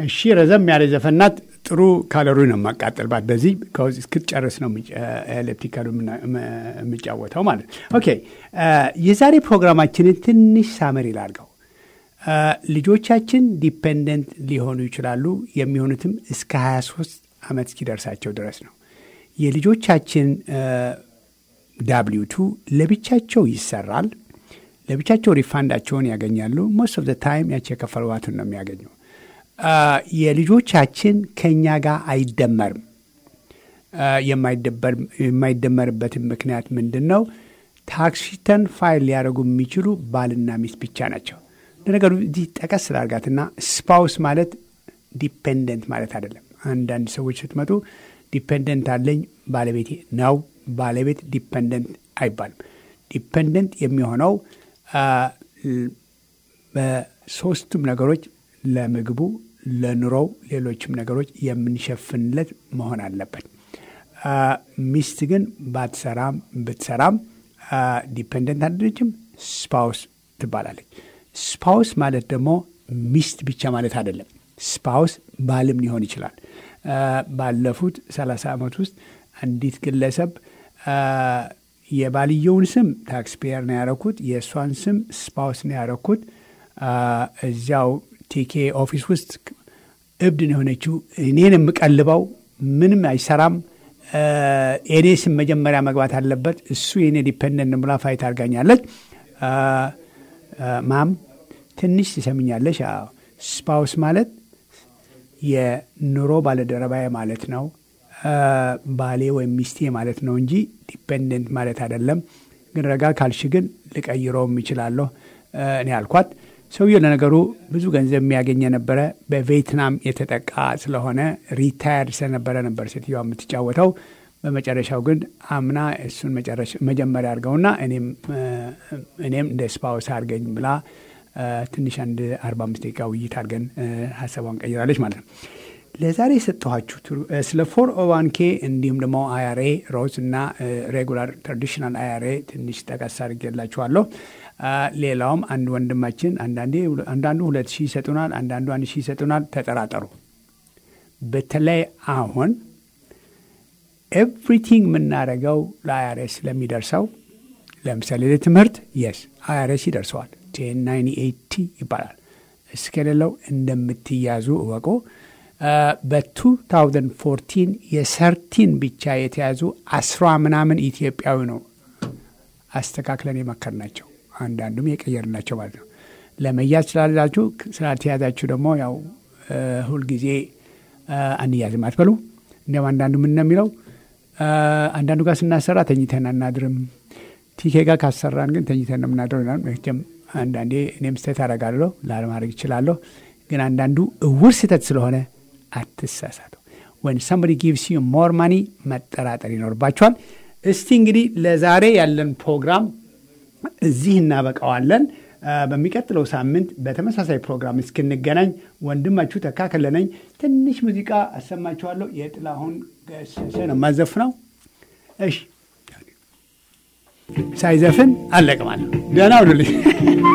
እሺ ረዘም ያለ ዘፈናት ጥሩ ካሎሪ ነው የማቃጠልባት። በዚህ እስክትጨርስ ነው ኤሌክትሪካሉ የምጫወተው ማለት ነው። ኦኬ የዛሬ ፕሮግራማችንን ትንሽ ሳመር ይላርገው። ልጆቻችን ዲፔንደንት ሊሆኑ ይችላሉ። የሚሆኑትም እስከ 23 ዓመት እስኪደርሳቸው ድረስ ነው። የልጆቻችን ዳብሊው ቱ ለብቻቸው ይሰራል። ለብቻቸው ሪፋንዳቸውን ያገኛሉ። ሞስት ኦፍ ዘ ታይም ያቸው የከፈሏትን ነው የሚያገኙ። የልጆቻችን ከእኛ ጋር አይደመርም። የማይደመርበትን ምክንያት ምንድን ነው? ታክስ ሪተርን ፋይል ሊያደርጉ የሚችሉ ባልና ሚስት ብቻ ናቸው። ለነገሩ እዚህ ጠቀስ ስላርጋትና ስፓውስ ማለት ዲፔንደንት ማለት አይደለም። አንዳንድ ሰዎች ስትመጡ ዲፔንደንት አለኝ ባለቤቴ ነው። ባለቤት ዲፔንደንት አይባልም። ዲፔንደንት የሚሆነው በሶስቱም ነገሮች ለምግቡ፣ ለኑሮው፣ ሌሎችም ነገሮች የምንሸፍንለት መሆን አለበት። ሚስት ግን ባትሰራም ብትሰራም ዲፔንደንት አይደለችም፣ ስፓውስ ትባላለች። ስፓውስ ማለት ደግሞ ሚስት ብቻ ማለት አይደለም። ስፓውስ ባልም ሊሆን ይችላል። ባለፉት ሰላሳ ዓመት ውስጥ አንዲት ግለሰብ የባልየውን ስም ታክስ ፔየር ነው ያረኩት፣ የእሷን ስም ስፓውስ ነው ያረኩት። እዚያው ቲኬ ኦፊስ ውስጥ እብድ ነው የሆነችው። እኔን የምቀልበው ምንም አይሰራም። የኔ ስም መጀመሪያ መግባት አለበት። እሱ የኔ ዲፔንደንት ብላ ፋይት አድርጋኛለች። ማም ትንሽ ትሰምኛለሽ? ስፓውስ ማለት የኑሮ ባለደረባዬ ማለት ነው። ባሌ ወይም ሚስቴ ማለት ነው እንጂ ዲፔንደንት ማለት አይደለም። ግን ረጋ ካልሽ ግን ልቀይረውም ይችላለሁ እኔ አልኳት። ሰውየው ለነገሩ ብዙ ገንዘብ የሚያገኝ የነበረ በቬትናም የተጠቃ ስለሆነ ሪታየርድ ስለነበረ ነበር ሴትዮዋ የምትጫወተው። በመጨረሻው ግን አምና እሱን መጀመሪያ አድርገውና እኔም እንደ ስፓውስ አድርገኝ ብላ ትንሽ አንድ አርባ አምስት ደቂቃ ውይይት አድርገን ሀሳቧን ቀይራለች ማለት ነው። ለዛሬ የሰጠኋችሁ ስለ ፎር ኦዋን ኬ እንዲሁም ደግሞ አይአርኤ ሮዝ እና ሬጉላር ትራዲሽናል አይአርኤ ትንሽ ጠቀስ አድርጌላችኋለሁ። ሌላውም አንድ ወንድማችን አንዳንዱ ሁለት ሺህ ይሰጡናል፣ አንዳንዱ አንድ ሺህ ይሰጡናል። ተጠራጠሩ። በተለይ አሁን ኤቭሪቲንግ የምናደርገው ለአይአርኤስ ስለሚደርሰው ለምሳሌ ለትምህርት የስ አይአርኤስ ይደርሰዋል። ቴን ናይንቲ ኤይቲ ይባላል። እስከሌለው እንደምትያዙ እወቁ። በ2014 የሰርቲን ብቻ የተያዙ አስራ ምናምን ኢትዮጵያዊ ነው አስተካክለን የመከር ናቸው። አንዳንዱም የቀየርናቸው ማለት ነው። ለመያዝ ስላላችሁ ስላልተያዛችሁ ደግሞ ያው ሁልጊዜ አንያዝም አትበሉ። እንዲያም አንዳንዱ ምን ነው የሚለው አንዳንዱ ጋር ስናሰራ ተኝተን አናድርም፣ ቲኬ ጋር ካሰራን ግን ተኝተን ነው የምናድረው ይላል። መቼም አንዳንዴ እኔም ስህተት አደርጋለሁ ላለማድረግ እችላለሁ። ግን አንዳንዱ እውር ስህተት ስለሆነ አትሳሳቱ። ወን ሰምበዲ ጊቭስ ዩ ሞር ማኒ መጠራጠር ይኖርባቸዋል። እስቲ እንግዲህ ለዛሬ ያለን ፕሮግራም እዚህ እናበቃዋለን። በሚቀጥለው ሳምንት በተመሳሳይ ፕሮግራም እስክንገናኝ ወንድማችሁ ተካከለነኝ ትንሽ ሙዚቃ አሰማችኋለሁ። የጥላሁን ገሰሰ ነው የማዘፍነው። እሺ ሳይዘፍን አለቅማለሁ። ደህና ሁኑልኝ።